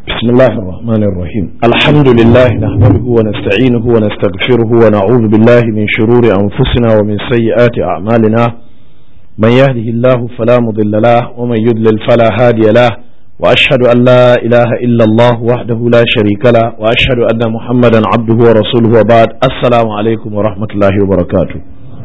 بسم الله الرحمن الرحيم الحمد لله نحمده ونستعينه ونستغفره ونعوذ بالله من شرور أنفسنا ومن سيئات أعمالنا من يهده الله فلا مضل له ومن يضلل فلا هادي له وأشهد أن لا إله إلا الله وحده لا شريك له وأشهد أن محمدا عبده ورسوله وبعد السلام عليكم ورحمة الله وبركاته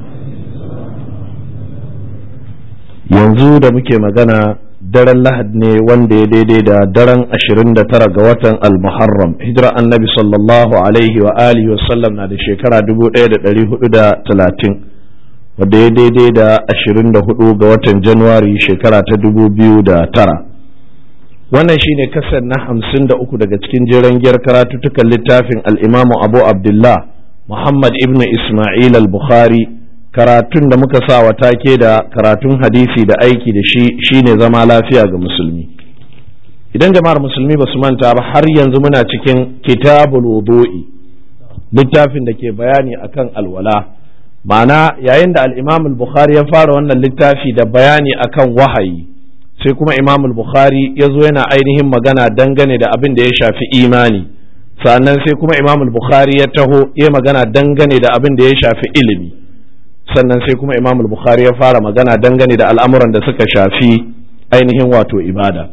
yanzu da muke magana daren lahad ne wanda ya daidai da daren 29 ga watan al-muharram hijira annabi sallallahu alaihi wa alihi wa sallam na da shekara 1430 wadda ya daidai da 24 ga watan januwari shekara ta 2009 wannan shine kasar na 53 daga cikin jiran giyar karatuttukan littafin al-imamu abu abdullah muhammad ibn isma'il al-bukhari karatun da muka sa wa take da karatun hadisi da aiki da shi shine zama lafiya ga musulmi idan jama'ar musulmi ba su manta ba har yanzu muna cikin kitabul wudu'i littafin da ke bayani akan alwala ma'ana yayin da al-imam al-bukhari ya fara wannan littafi da bayani akan wahayi sai kuma imam al-bukhari ya zo yana ainihin magana dangane da abin da ya shafi imani sannan sai kuma imam al-bukhari ya taho ya magana dangane da abin da ya shafi ilimi sannan sai kuma imam bukhari ya fara magana dangane da al'amuran da suka shafi ainihin wato ibada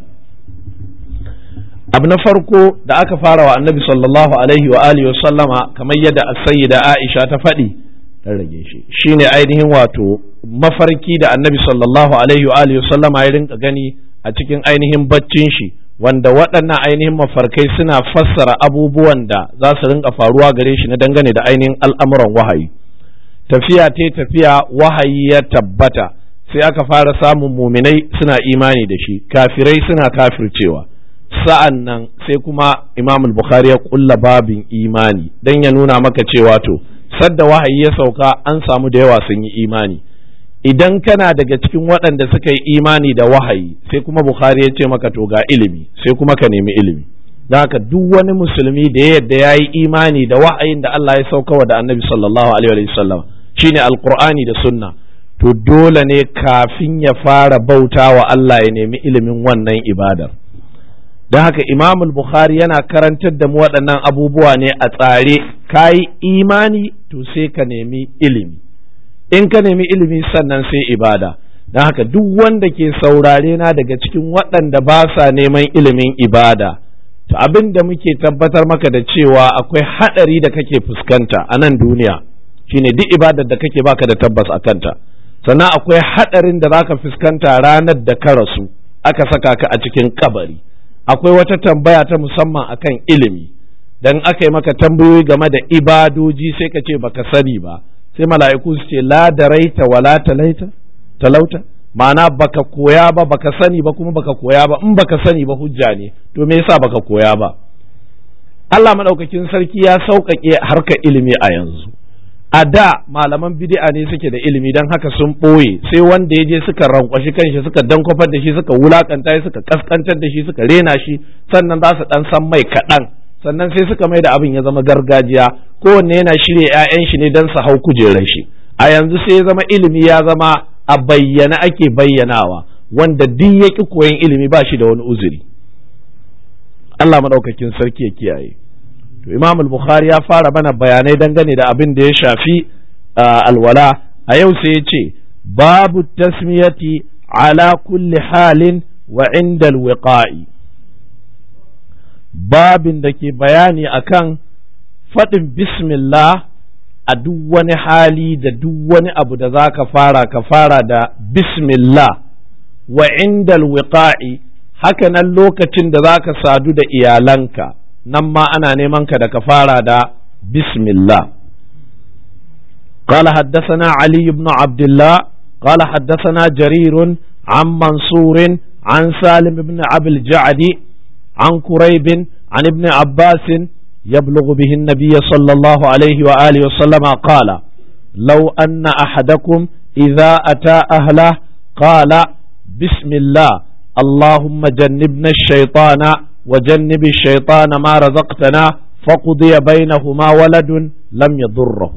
abu na farko da aka fara wa annabi sallallahu alaihi wa alihi sallama kamar yadda sayyida aisha ta faɗi dan rage shi shine ainihin wato mafarki da annabi sallallahu alaihi wa alihi sallama ya rinka gani a cikin ainihin baccin shi wanda waɗannan ainihin mafarkai suna fassara abubuwan da za su rinka faruwa gare shi na dangane da ainihin al'amuran wahayi tafiya ta tafiya wahayi ya tabbata sai aka fara samun muminai suna imani da shi kafirai suna kafircewa sa'an nan sai kuma imam bukhari ya kulla babin imani don ya nuna maka cewa to sadda wahayi ya sauka an samu da yawa sun yi imani idan kana daga cikin waɗanda suka yi imani da wahayi sai kuma bukhari ya ce maka to ga ilimi sai kuma ka nemi ilimi don haka duk wani musulmi da yadda ya yi imani da wa'ayin da Allah ya saukawa da annabi sallallahu alaihi wa sallam shine alqur'ani da sunna to dole ne kafin ya fara bauta wa Allah ya nemi ilimin wannan ibadar don haka imam bukhari yana karantar da mu waɗannan abubuwa ne a tsare ka yi imani to sai ka nemi ilimi in ka nemi ilimi sannan sai ibada don haka duk wanda ke saurare na daga cikin waɗanda ba sa neman ilimin ibada to abin da muke tabbatar maka da cewa akwai haɗari da kake fuskanta a nan duniya shine duk ibadar da kake baka da tabbas a kanta sannan akwai haɗarin da zaka fuskanta ranar da ka rasu aka saka ka a cikin kabari akwai wata tambaya ta musamman akan ilimi dan aka yi maka tambayoyi game da ibadoji sai ka ce baka sani ba sai mala'iku su ce la daraita wala talaita talauta ma'ana baka koya ba baka sani ba kuma baka koya ba in baka sani ba hujja ne to me yasa baka koya ba Allah madaukakin sarki ya sauƙaƙe harkar ilimi a yanzu a da malaman bid'a ne suke da ilimi don haka sun ɓoye sai wanda ya je suka rankwashi kanshi suka dankwafar da shi suka wulakanta shi suka kaskantar da shi suka rena shi sannan za su dan san mai kaɗan sannan sai suka mai da abin ya zama gargajiya kowanne yana shirya 'ya'yan shi ne don su hau kujerar shi a yanzu sai ya zama ilimi ya zama a bayyana ake bayyanawa wanda duk ya ƙi koyon ilimi ba shi da wani uzuri Allah maɗaukakin sarki ya kiyaye to Imam al-Bukhari ya fara mana bayanai dangane da abin da ya shafi alwala a yau sai ya ce babu tasmiyati ala kulli halin wa inda alwiqa'i babin da ke bayani akan faɗin bismillah a duk wani hali da duk wani abu da za ka fara ka fara da bismillah wa inda alwiqa'i haka nan lokacin da za ka sadu da iyalanka nan ma ana neman ka da ka fara da bismillah قال حدثنا علي بن عبد الله قال حدثنا جرير عن منصور عن سالم بن أبي الجعد عن كريب عن ابن عباس يبلغ به النبي صلى الله عليه وآله وسلم قال لو أن أحدكم إذا أتى أهله قال بسم الله اللهم جنبنا الشيطان وجنب الشيطان ما رزقتنا فقضي بينهما ولد لم يضره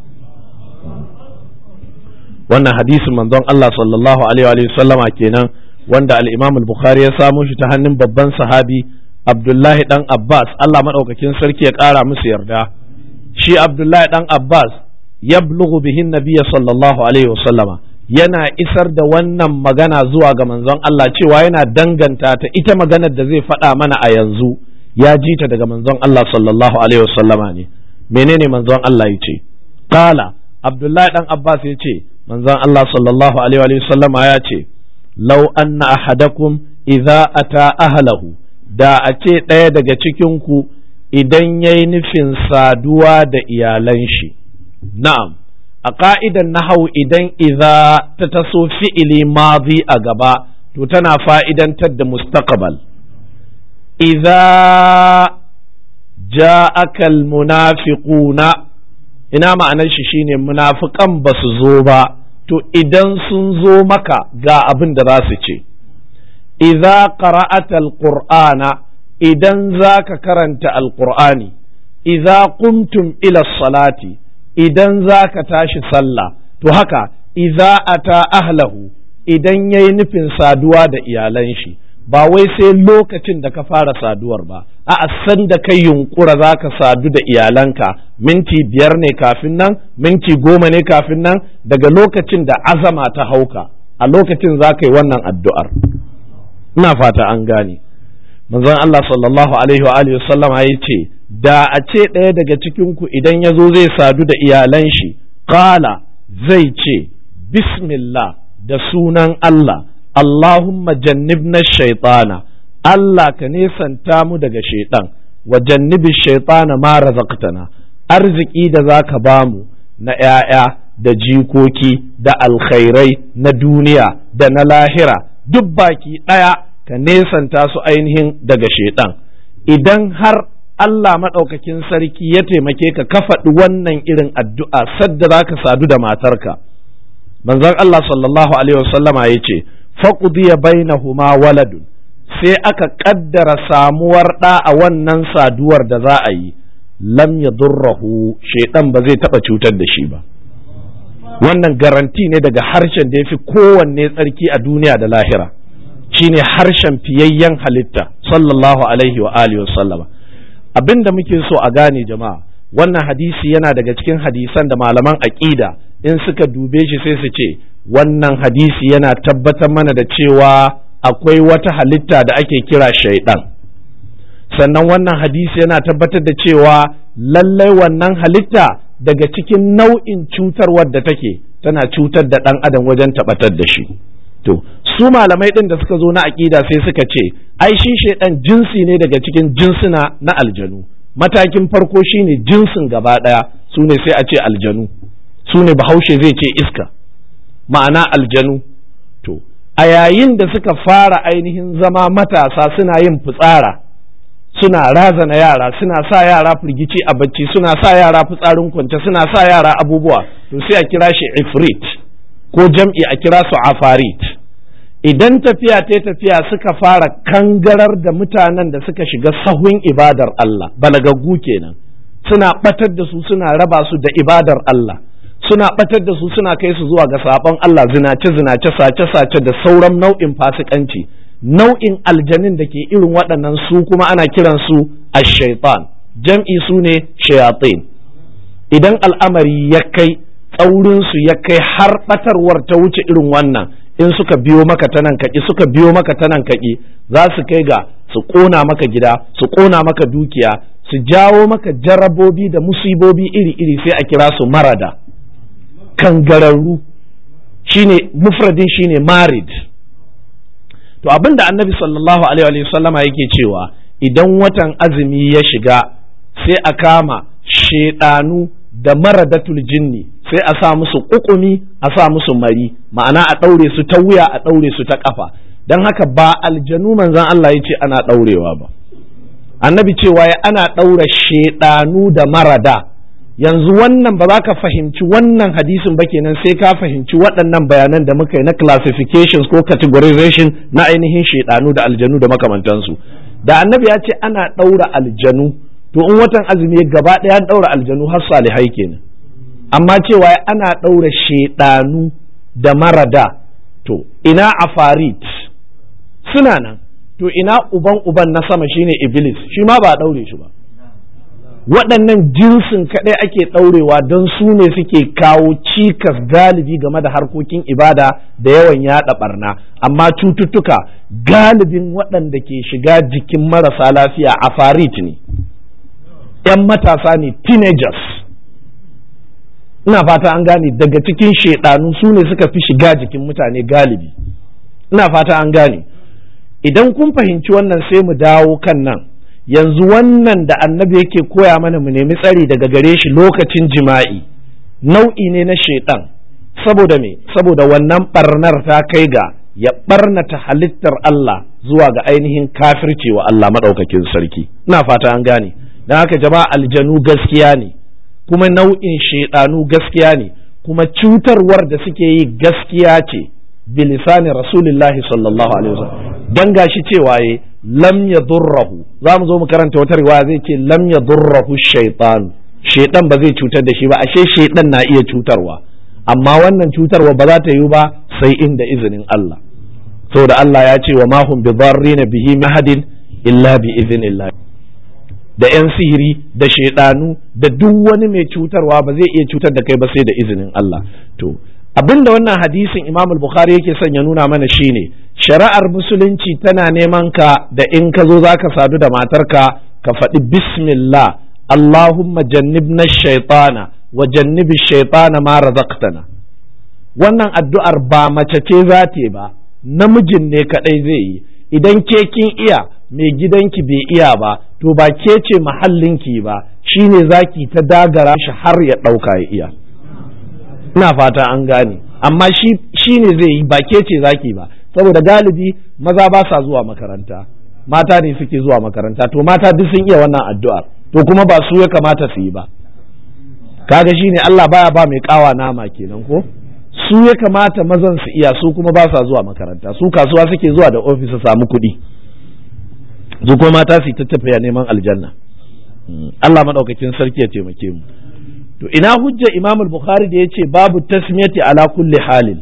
wannan hadisin manzon Allah sallallahu alaihi wa sallama kenan wanda al-Imam al-Bukhari ya samo shi ta hannun babban sahabi abdullahi dan abbas allah maɗaukakin sarki ya ƙara musu yarda shi abdullahi dan abbas ya bihin nabiya sallallahu alaihi wasallama yana isar da wannan magana zuwa ga manzon Allah cewa yana danganta ta ita maganar da zai faɗa mana a yanzu ya ji ta daga manzon Allah sallallahu alaihi wasallama ne menene manzon Allah ya ce qala abdullahi dan abbas ya ce manzon Allah sallallahu alaihi wasallama ya ce law anna ahadakum idza ata ahlahu da a ce ɗaya daga cikin ku idan yayi nufin saduwa da iyalan shi na'am a ƙa'idan nahau idan iza ta taso fi'ili mazi a gaba to tana fa'idantar da mustaqbal iza ja'akal munafiquna ina ma'anar shi shine munafiqan ba su zo ba to idan sun zo maka ga abin da za su ce iza qara'ata alqur'ana idan za ka karanta alqur'ani iza qumtum ila salati idan za ka tashi sallah to haka iza ata ahlahu idan ya yi nufin saduwa da iyalan shi ba wai sai lokacin da ka fara saduwar ba a san da kai yunkura za ka sadu da iyalanka minti biyar ne kafin nan minti goma ne kafin nan daga lokacin da azama ta hauka a lokacin za ka yi wannan addu'ar ina fata an gane manzon Allah sallallahu alaihi wa alihi sallama ya ce da a ce ɗaya daga cikinku idan ya zo zai sadu da iyalan shi qala zai ce bismillah da sunan Allah Allahumma jannibna shaitana Allah ka nesanta mu daga shaitan wa jannibi shaitana ma razaqtana arziki da zaka bamu na ‘ya'ya da jikoki da alkhairai na duniya da na lahira duk baki ɗaya ka nesanta su ainihin daga shaitan idan har Allah maɗaukakin sarki ya taimake ka ka faɗi wannan irin addu'a sadda za ka sadu da matarka manzon Allah sallallahu alaihi wasallama ya ce faqudiya bainahuma waladun sai aka ƙaddara samuwar ɗa a wannan saduwar da za a yi lam yadurrahu shaiɗan ba zai taɓa cutar da shi ba wannan garanti ne daga harshen da ya fi kowanne tsarki a duniya da lahira shine harshen fiyayyen halitta sallallahu alaihi wa alihi wasallama abin da muke so a gane jama'a wannan hadisi yana daga cikin hadisan da malaman aƙida in suka dube shi sai su ce wannan hadisi yana tabbatar mana da cewa akwai wata halitta da ake kira shaidan sannan wannan hadisi yana tabbatar da cewa lallai wannan halitta daga cikin nau'in cutarwar da take tana cutar da ɗan adam wajen tabbatar da shi to su malamai ɗin da suka zo na aƙida sai suka ce ai shi shaidan jinsi ne daga cikin jinsuna na aljanu matakin farko shine jinsin gaba ɗaya su ne sai a ce aljanu su ne bahaushe zai ce iska ma'ana aljanu to a yayin da suka fara ainihin zama matasa suna yin fitsara suna razana yara suna sa yara firgici a bacci suna sa yara fitsarin kwance suna sa yara abubuwa to sai a kira shi ifrit ko jam'i a kira su afarit idan tafiya ta tafiya suka fara kangarar da mutanen da suka shiga sahun ibadar Allah balagaggu kenan suna batar da su suna raba su da ibadar Allah suna batar da su suna kai su zuwa ga sabon Allah zinace zinace sace sace da sauran nau'in fasikanci nau'in aljanin da ke irin waɗannan su kuma ana kiran su ash-shaytan jam'i su ne shayatin idan al'amari ya kai tsaurin su ya kai har batarwar ta wuce irin wannan in suka biyo maka ta nan kaki suka biyo maka ta nan kaki za su kai ga su ƙona maka gida su ƙona maka dukiya su jawo maka jarabobi da musibobi iri-iri sai a kira su marada kangararru shine mufradin shine marid to abinda annabi sallallahu alaihi wa sallama yake cewa idan watan azumi ya shiga sai a kama shedanu da maradatul jinni sai a sa musu kukumi a sa musu mari ma'ana a ɗaure su ta wuya a ɗaure su ta ƙafa don haka ba aljanu manzan Allah ya ce ana ɗaurewa ba annabi cewa ya ana ɗaura shedanu da marada yanzu wannan ba za ka fahimci wannan hadisin ba kenan sai ka fahimci waɗannan bayanan da muka yi na classifications ko categorization na ainihin shaidanu da aljanu da makamantansu da annabi ya ce ana ɗaura aljanu to in watan azumi gaba ɗaya ɗaura aljanu har salihai kenan amma cewa ana ɗaura shaidanu da marada to ina afarit suna nan to ina uban uban na sama shine iblis shi ma ba a ɗaure shi ba waɗannan jinsin kaɗai ake ɗaurewa don su ne suke kawo cikas galibi game da harkokin ibada da yawan yaɗa ɓarna amma cututtuka galibin waɗanda ke shiga jikin marasa lafiya a farit ne ‘yan matasa ne teenagers ina fata an gane daga cikin shaidanu su ne suka fi shiga jikin mutane galibi ina fata an gane idan kun fahimci wannan sai mu dawo kan nan yanzu wannan da annabi yake koya mana mu nemi tsari daga gare shi lokacin jima'i nau'i ne na shaidan saboda me saboda wannan barnar ta kai ga ya barnata halittar Allah zuwa ga ainihin kafirci wa Allah maɗaukakin sarki ina fata an gane don haka jama'a aljanu gaskiya ne kuma nau'in shaidanu gaskiya ne kuma cutarwar da suke yi gaskiya ce bilisani rasulillahi sallallahu alaihi wasallam dan gashi cewa ye lam yadurrahu za mu zo mu karanta wata riwaya zai ce lam yadurrahu shaytan shaytan ba zai cutar da shi ba ashe shaytan na iya cutarwa amma wannan cutarwa ba za ta yi ba sai inda izinin Allah saboda Allah ya ce wa ma hum bidarrina bihi mahadin illa bi iznillah da yan sihiri da shaidanu da duk wani mai cutarwa ba zai iya cutar da kai ba sai da izinin Allah to abinda wannan hadisin Imam al-Bukhari yake son ya nuna mana shine shari'ar musulunci tana neman ka da in ka zo zaka sadu da matarka ka faɗi bismillah Allahumma jannibna shaytana wa jannibi shaytana ma razaqtana wannan addu'ar ba mace ce za ta ba namijin ne kadai zai yi idan ke kin iya mai gidanki bai iya ba to ba ke ce mahallinki ba shine zaki ta dagara shi har ya ɗauka ya iya ina fata an gane amma shi ne zai yi ba ke ce zaki ba saboda galibi maza ba sa zuwa makaranta mata ne suke zuwa makaranta to mata duk sun iya wannan addu'ar to kuma ba su ya kamata su yi ba kaga shine Allah baya ba mai kawa nama kenan ko su ya kamata mazan su iya su kuma ba sa zuwa makaranta su kasuwa suke zuwa da ofis su samu kuɗi su kuma mata su ta tafiya neman aljanna Allah madaukakin sarki ya taimake mu to ina hujja Imam al-Bukhari da yace babu tasmiyati ala kulli halin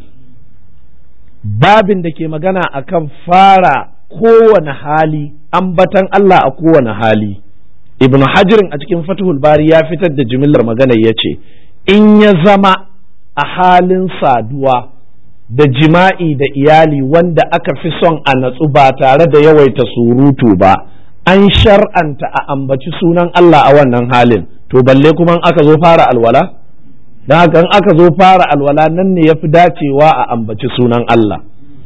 babin da ke magana akan fara kowane hali ambatan Allah a kowane hali Ibn Hajirin a cikin Fathul Bari ya fitar da jimillar magana yace in ya zama a halin saduwa da jima'i da iyali wanda aka fi son a natsu ba tare da yawaita surutu ba an shar'anta a ambaci sunan Allah a wannan halin to balle kuma aka zo fara alwala don haka in aka zo fara alwala nan ne ya fi dacewa a ambaci sunan Allah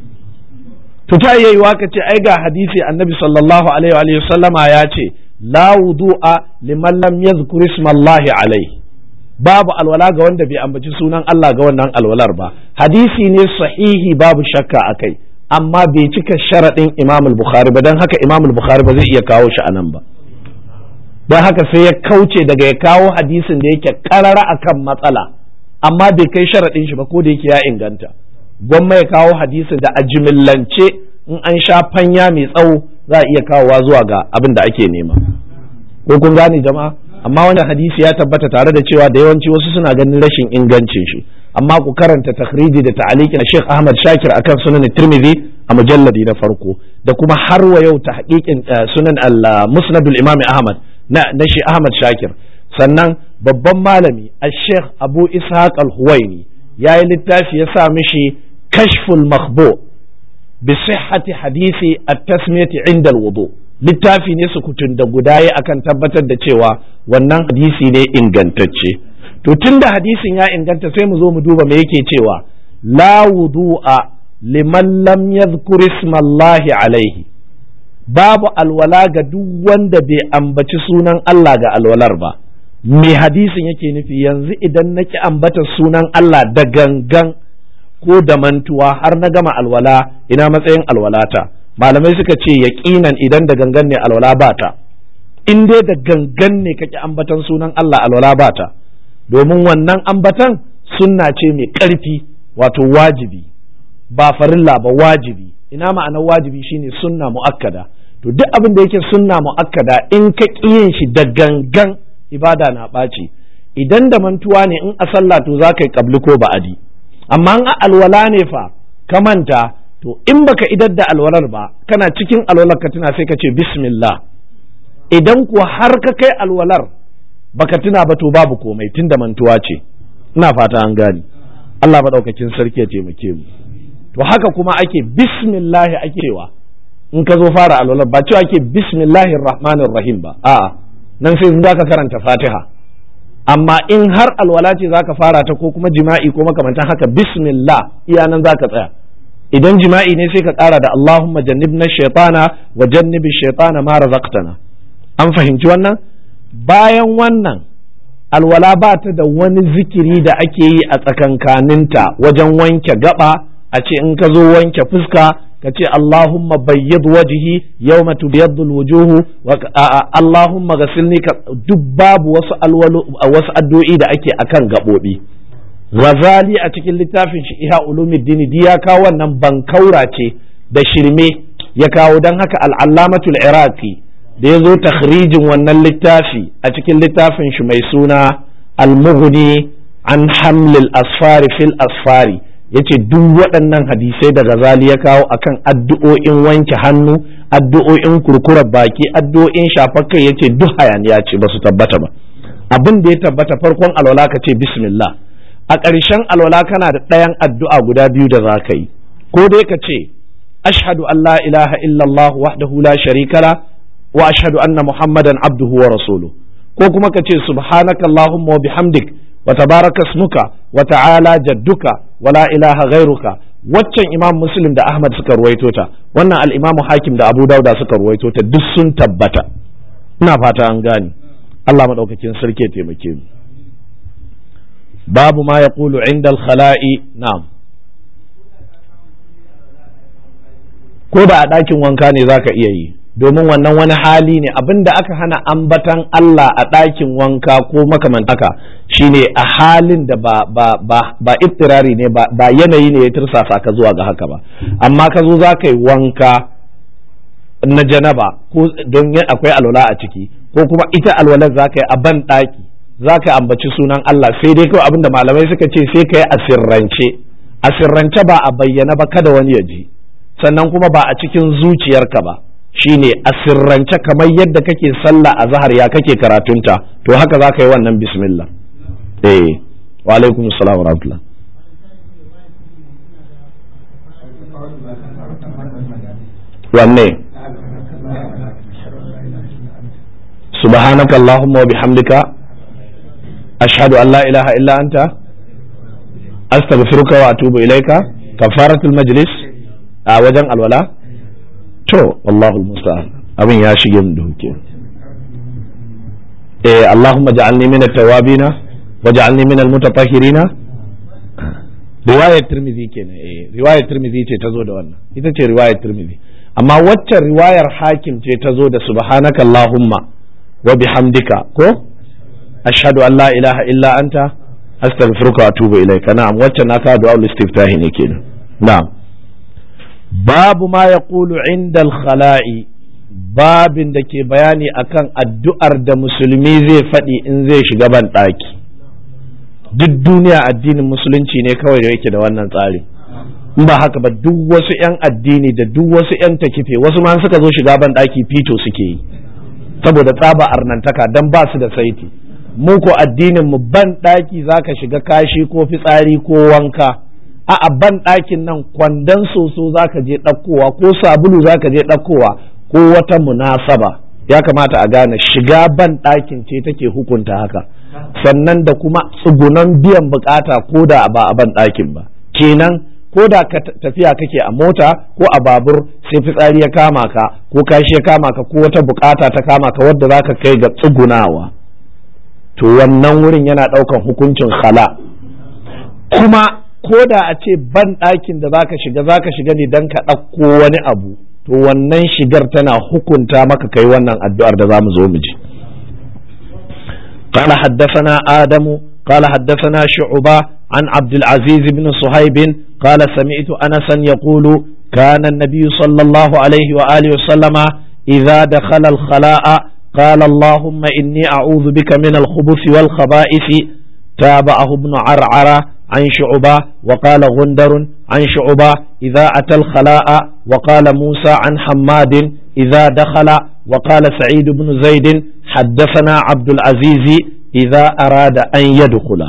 to ta iya yiwa ka ce ai ga hadisi annabi sallallahu alaihi wa sallama ya ce la wudu'a liman lam yadhkur ismallahi alaihi babu alwala ga wanda bai ambaci sunan Allah ga wannan alwalar ba hadisi ne sahihi babu shakka akai amma bai cika sharaɗin Imam al-Bukhari ba don haka Imam al-Bukhari ba zai iya kawo shi anan ba don haka sai ya kauce daga ya kawo hadisin da yake karara akan matsala amma bai kai sharaɗin shi ba ko da yake ya inganta gwamma ya kawo hadisin da a jimillance in an sha fanya mai tsawo za a iya kawowa zuwa ga abin da ake nema ko kun gane jama'a amma wannan hadisi ya tabbata tare da cewa da yawanci wasu suna ganin rashin ingancin shi amma ku karanta takhriji da ta'aliki na Sheikh Ahmad Shakir akan sunan Tirmidhi a mujalladi na farko da kuma har wa yau tahqiqin sunan al-Musnad al-Imam Ahmad na na shi Ahmad Shakir sannan babban malami al-Sheikh Abu Ishaq al-Huwaini yayi littafi ya sa mishi Kashful Makhbu bi sihhati hadisi at-tasmiyati inda al-wudu littafi ne sukutun da guda ya akan tabbatar da cewa wannan hadisi ne ingantacce to tunda hadisin ya inganta sai mu zo mu duba me yake cewa la wudu'a liman lam yadhkur ismallahi alaihi babu alwala ga duk wanda bai ambaci sunan Allah ga alwalar ba me hadisin yake nufi yanzu idan naki ambata sunan Allah da gangan ko da mantuwa har na gama alwala ina matsayin alwalata malamai suka ce yaƙinan idan da gangan ne alwala ba ta in dai da gangan ne kake ambatan sunan Allah alwala ba ta domin wannan ambatan sunna ce mai ƙarfi wato wajibi ba farilla ba wajibi ina ma'anar wajibi shine sunna mu'akkada to duk abin da yake sunna mu'akkada in ka yin shi da gangan ibada na ɓaci idan da mantuwa ne in a sallah to za ka yi kabli ko ba'adi amma in a alwala ne fa ka manta to in baka idar da alwalar ba kana cikin alwalar ka tuna sai ka ce bismillah idan kuwa har ka kai alwalar baka tuna ba to babu komai tunda mantuwa ce ina fata an gani Allah maɗaukakin sarki ya taimake mu to haka kuma ake bismillahi ake cewa in ka zo fara alwalar ba cewa ake bismillahir rahmanir rahim ba a'a nan sai in zaka karanta fatiha amma in har alwala ce zaka fara ta ko kuma jima'i ko makamantan haka bismillah iya nan zaka tsaya idan jima'i ne sai ka kara da Allahumma jannibna shaytana wa jannibi shaytana ma razaqtana an fahimci wannan bayan wannan alwala ba ta da wani zikiri da ake yi a tsakankaninta wajen wanke gaba a ce in ka zo wanke fuska ka ce Allahumma bayyid wajhi yawma tubyaddu alwujuhu wa Allahumma ghasilni ka duk babu wasu alwalu wasu addu'o'i da ake akan gabobi Ghazali a cikin littafin shi Iha Ulumuddin di ya kawo wannan bankaura ce da shirme ya kawo dan haka al-Allamatul Iraqi da ya zo takhrijin wannan littafi a cikin littafin shi mai suna al-Mughni an hamlil asfari fil asfari yace duk waɗannan hadisai da Ghazali ya kawo akan addu'o'in wanke hannu addu'o'in kurkurar baki addu'o'in shafar kai yace duk hayaniya ce ba su tabbata ba abin da ya tabbata farkon alwala ka ce bismillah a ƙarshen alwala kana da ɗayan addu'a guda biyu da za ka yi ko dai ka ce ashhadu an la ilaha illallah wahdahu la sharika la wa ashhadu anna muhammadan abduhu wa rasuluhu ko kuma ka ce subhanaka allahumma wa bihamdik wa tabaraka ismuka wa ta'ala jadduka wa la ilaha ghairuka waccan imam muslim da ahmad suka ruwaito ta wannan al-imam hakim da abu dauda suka ruwaito ta duk sun tabbata ina fata an gane Allah madaukakin sarki ya taimake mu babu ma yaqulu inda al-khala'i na'am ko da a ɗakin wanka ne zaka iya yi domin wannan wani hali ne abinda aka hana ambatan Allah a ɗakin wanka ko makamantaka shine a halin da ba ba ba ba ittirari ne ba, ba yanayi ne ya tirsasa ka zuwa ga haka ba amma ka zo za ka yi wanka na janaba ko don akwai alwala a ciki ko kuma ita alwalar za ka yi a ban ɗaki za ka ambaci sunan Allah sai dai kawai abinda malamai suka ce sai ka yi a sirrance a sirrance ba a bayyana ba kada wani ya ji sannan kuma ba a cikin zuciyarka ba shine a sirrance kamar yadda kake sallah a zahar ya kake karatunta to haka za ka yi wannan bismillah eh wa alaikum assalam wa rahmatullah wanne subhanaka allahumma wa bihamdika ashhadu an la ilaha illa anta astaghfiruka wa atubu ilaika kafaratul majlis a wajen alwala to Allahul musta'an abin ya shige mu da huke eh Allahumma ja'alni min at-tawabina wa ja'alni min al-mutatahhirina riwayar Tirmidhi kenan eh riwayar Tirmidhi ce ta zo da wannan ita ce riwayar Tirmidhi amma waccan riwayar Hakim ce ta zo da subhanaka Allahumma wa bihamdika ko ashhadu an la ilaha illa anta astaghfiruka wa atubu ilaika na'am waccan na ka du'a istiftahi ne kenan na'am babu ma ya ƙulu inda khala'i babin da ke bayani akan addu'ar da musulmi zai faɗi in zai shiga ban ɗaki duk duniya addinin musulunci ne kawai da yake da wannan tsari in ba haka ba duk wasu 'yan addini da duk wasu 'yan takife wasu ma suka zo shiga ban ɗaki fito suke yi saboda tsaba arnantaka don ba su da saiti mu ko addinin mu ban ɗaki zaka shiga kashi ko fitsari ko wanka a ban ɗakin nan kwandon soso za ka je ɗaukowa ko sabulu za ka je ɗaukowa ko wata munasaba ya kamata a gane shiga ban ɗakin ce take hukunta haka sannan da kuma tsugunan biyan bukata ko da ba a ban ɗakin ba kenan ko da ka tafiya kake a mota ko a babur sai fitsari ya kama ka ko kashi ya kama ka ko wata bukata ta kama ka wadda za ka kai ga tsugunawa to wannan wurin yana ɗaukan hukuncin khala kuma ko da a ce ban ɗakin da zaka shiga zaka shiga ne don ka ɗauko wani abu to wannan shigar tana hukunta maka kai wannan addu'ar da za mu zo mu ji قال حدثنا آدم قال حدثنا شعبة عن عبد العزيز بن صهيب قال سمعت أنسا يقول كان النبي صلى الله عليه وآله وسلم إذا دخل الخلاء قال اللهم إني أعوذ بك من الخبث والخبائث تابعه ابن عرعرة عن شعبة وقال غندر عن شعبة إذا أتى الخلاء وقال موسى عن حماد إذا دخل وقال سعيد بن زيد حدثنا عبد العزيز إذا أراد أن يدخل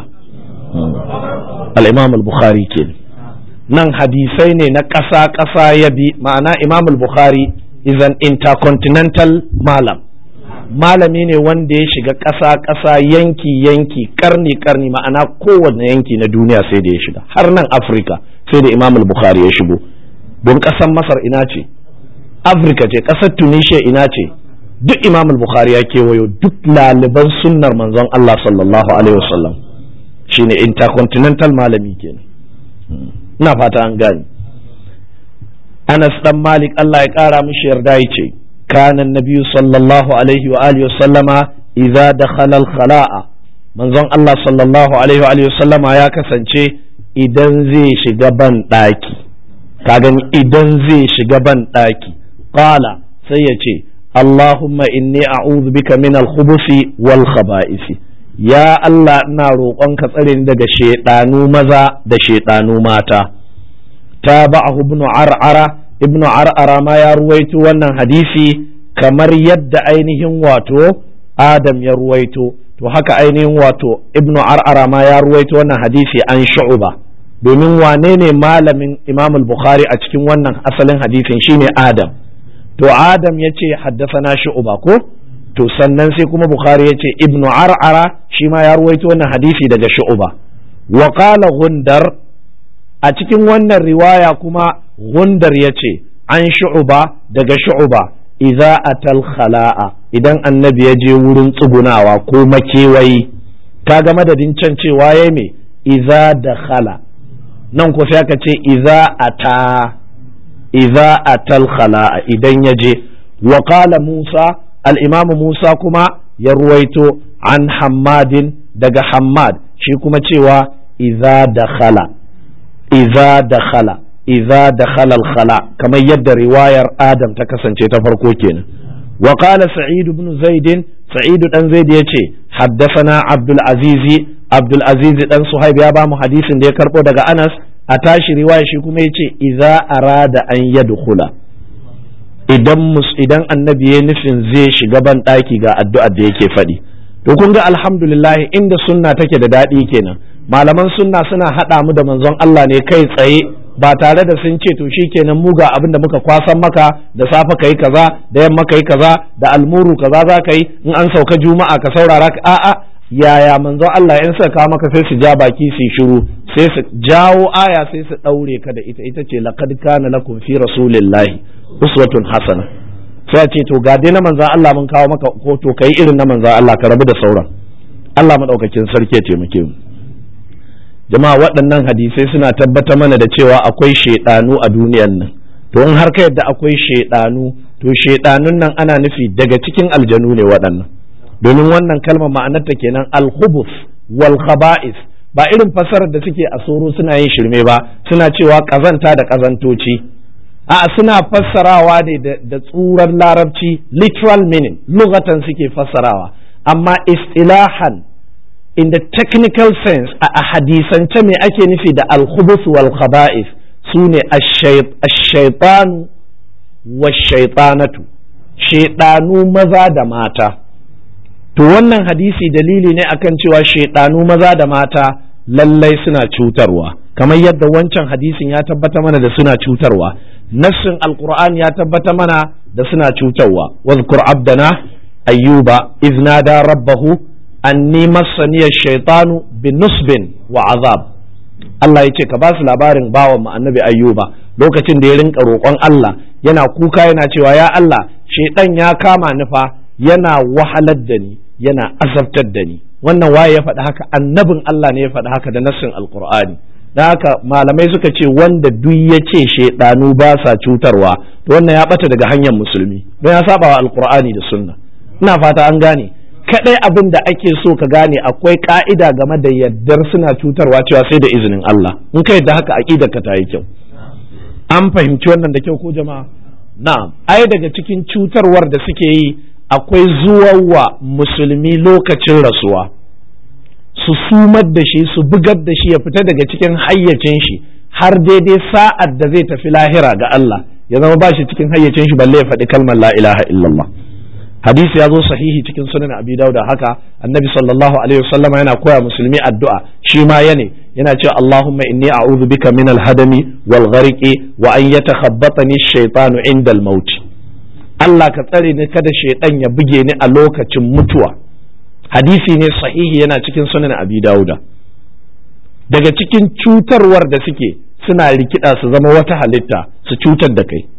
الإمام البخاري كده nan hadisai ne na ƙasa-ƙasa ya bi ma'ana imam al-bukhari is an intercontinental malam malami ne wanda ya shiga ƙasa-ƙasa yanki-yanki karni-karni ma'ana kowane yanki na duniya sai da ya shiga har nan afirka sai da imam al-bukhari ya shigo don ƙasar masar ina ce afirka ce ƙasar tunisia ina ce duk imam al-bukhari ya kewayo duk laliban sunnar manzon allah sallallahu alaihi wasallam shine intercontinental malami kenan ina fata an gani anas dan malik allah ya kara mishi yarda ya ce kana nabiyu sallallahu alaihi wa alihi sallama idza dakhala al-khala'a manzon allah sallallahu alaihi wa alihi sallama ya kasance idan zai shiga ban daki ka gani idan zai shiga ban daki qala sai ya ce allahumma inni a'udhu bika min al-khubuthi wal khaba'isi ya Allah ina roƙonka tsare ni daga shaiɗanu maza da shaiɗanu mata ta ba'ahu ibnu ar'ara ibnu ar'ara ma ya ruwaito wannan hadisi kamar yadda ainihin wato adam ya ruwaito to haka ainihin wato ibnu ar'ara ma ya ruwaito wannan hadisi an shu'uba domin wane ne malamin imam al-bukhari a cikin wannan asalin hadisin shine adam to adam ya ce haddasa na shu'uba ko to sannan sai kuma bukhari ya ce ibnu ar'ara shi ma ya ruwaito wannan hadisi daga shu'uba wa qala gundar a cikin wannan riwaya kuma gundar ya ce an shu'uba daga shu'uba idza atal khala'a idan annabi ya je wurin tsugunawa ko makewayi kaga madadin can cewa yayi me idza dakhala nan ko sai aka ce idza ata idza atal khala'a idan ya je wa qala musa al'imam Musa kuma ya ruwaito an hammadin daga hammad shi kuma cewa iza da khala iza da khala iza da khalal khala kamar yadda riwayar adam ta kasance ta farko kenan wa qala sa'id ibn zaid sa'id dan zaid yace haddathana abdul aziz abdul aziz dan suhaib ya ba mu hadisin da ya karbo daga anas a tashi riwaya shi kuma yace iza arada an yadkhula idan idan annabi ya nufin zai shiga ban ɗaki ga addu'ar da yake faɗi to kun ga alhamdulillah inda sunna take da daɗi kenan malaman sunna suna haɗa mu da manzon Allah ne kai tsaye ba tare da sun ce to shikenan mu ga abin da muka kwasan maka da safe kai kaza da yamma kai kaza da almuru kaza za ka yi in an sauka juma'a ka saurara ka a'a yaya manzon Allah in suka kawo maka sai su ja baki su shiru sai su jawo aya sai su ɗaure ka da ita ita ce laqad kana lakum fi rasulillahi uswatun hasana sai a ce to ga dai na manzan Allah mun kawo maka ko to kai irin na manzan Allah ka rabu da sauran Allah madaukakin sarki ya taimake mu jama'a waɗannan hadisai suna tabbata mana da cewa akwai shaidanu a duniyan nan to in har ka yadda akwai shaidanu to shaidanun nan ana nufi daga cikin aljanu ne waɗannan domin wannan kalmar ma'anarta kenan al-khubuth wal khaba'is ba irin fasarar da suke a soro suna yin shirme ba suna cewa kazanta da kazantoci a suna fassarawa ne da tsurar larabci literal meaning lugatan suke fassarawa amma istilahan in the technical sense a hadisance me ake nufi da alkhubus wal khaba'is su ne ash-shaytanu wash-shaytanatu shaydanu maza da mata to wannan hadisi dalili ne akan cewa shaydanu maza da mata lallai suna cutarwa kamar yadda wancan hadisin ya tabbata mana da suna cutarwa nassin alqur'ani ya tabbata mana da suna cutarwa wadhkur abdana ayyuba iznada rabbahu anni massani ash-shaytanu binusbin wa azab Allah ya ce ka ba su labarin bawan mu annabi ayyuba lokacin da ya rinka roƙon Allah yana kuka yana cewa ya Allah shaiɗan ya kama ni fa yana wahalar da ni yana azabtar da ni wannan waye ya faɗi haka annabin Allah ne ya faɗi haka da nassin alqur'ani da haka malamai suka ce wanda duk ya ce shaidanu ba sa cutarwa to wannan ya bata daga hanyar musulmi don ya saba wa alqur'ani da sunna ina fata an gane kadai abin da ake so ka gane akwai ka'ida game da yaddar suna cutarwa cewa sai da izinin Allah in ka yadda haka aqidar ka ta yi kyau an fahimci wannan da kyau ko jama'a na'am ai daga cikin cutarwar da suke yi akwai zuwawa musulmi lokacin rasuwa su sumar da shi su bugar da shi ya fita daga cikin hayyacin shi har daidai sa'ad da zai tafi lahira ga Allah ya zama ba shi cikin hayyacin shi balle ya faɗi kalmar la ilaha illallah hadisi ya zo sahihi cikin sunan abi dauda haka annabi sallallahu alaihi wasallama yana koya musulmi addu'a shi ma yane yana cewa allahumma inni a'udhu bika min al-hadami wal gharqi wa an yatakhabbatani ash-shaytanu inda al-maut Allah ka tsare ni kada shaytan ya buge ni a lokacin mutuwa hadisi ne sahihi yana cikin sunan abi dauda daga cikin cutarwar da suke suna rikida su zama wata halitta su cutar da kai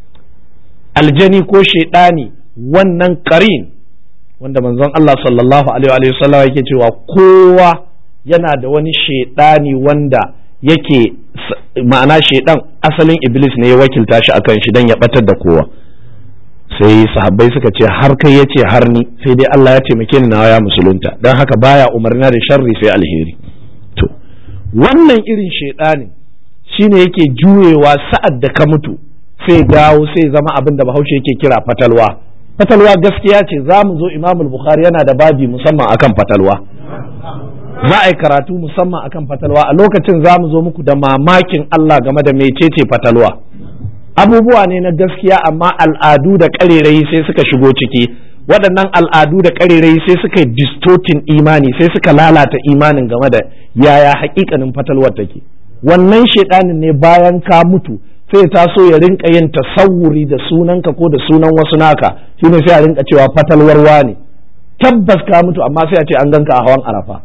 aljani ko shaidani wannan karin wanda manzon Allah sallallahu alaihi wa sallam yake cewa kowa yana da wani shaidani wanda yake ma'ana shaidan asalin iblis ne ya wakilta shi akan shi dan ya batar da kowa sai sahabbai suka ce har kai ya ce har ni sai dai Allah ya taimake ni nawa ya musulunta don haka baya umarna da sharri sai alheri to wannan irin shaidanin shine yake juyewa sa'ad da ka mutu sai dawo sai zama abin da bahaushe yake kira fatalwa fatalwa gaskiya ce za mu zo imamul bukhari yana da babi musamman akan fatalwa za a yi karatu musamman akan fatalwa a lokacin za mu zo muku da mamakin Allah game da mecece fatalwa abubuwa ne na gaskiya amma al'adu da ƙarerayi sai suka shigo ciki waɗannan al'adu da ƙarerayi sai suka yi distortin imani sai suka lalata imanin game da yaya haƙiƙanin fatalwar take wannan shaiɗanin ne bayan ka mutu sai ta so ya rinka yin tasawuri da sunanka ko da sunan wasu naka shine sai a rinka cewa fatalwarwa ne tabbas ka mutu amma sai a ce an ganka a hawan arafa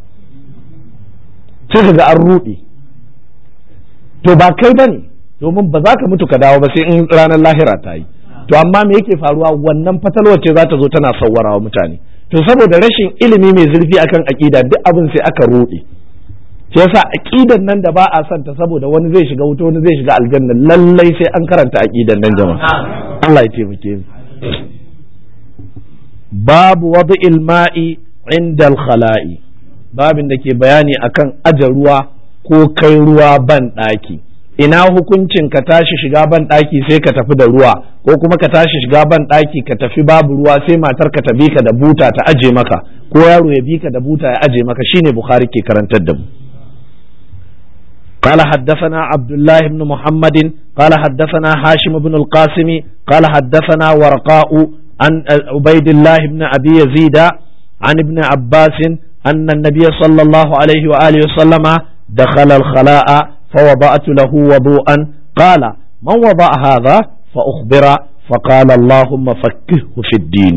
sai ka ga an ruɗe to ba kai ba ne domin ba za ka mutu ka dawo ba sai in ranar lahira ta yi to amma me yake faruwa wannan fatalwar ce za ta zo tana sawwarawa mutane to saboda rashin ilimi mai zurfi akan aƙida duk abin sai aka ruɗe shi yasa aqidan nan da ba a son ta saboda wani zai shiga wuta wani zai shiga aljanna lallai sai an karanta aqidan nan jama'a Allah ya taimake mu babu wad'il ma'i inda al-khala'i babin da ke bayani akan aje ruwa ko kai ruwa ban daki ina hukuncin ka tashi shiga ban daki sai ka tafi da ruwa ko kuma ka tashi shiga ban daki ka tafi babu ruwa sai matar ka ta bi ka da buta ta aje maka ko yaro ya bi ka da buta ya aje maka shine bukhari ke karantar da mu قال حدثنا عبد الله بن محمد قال حدثنا هاشم بن القاسم قال حدثنا ورقاء عن عبيد الله بن أبي يزيد عن ابن عباس أن النبي صلى الله عليه وآله وسلم دخل الخلاء فوضعت له وضوءا قال من وضع هذا فأخبر فقال اللهم فكهه في الدين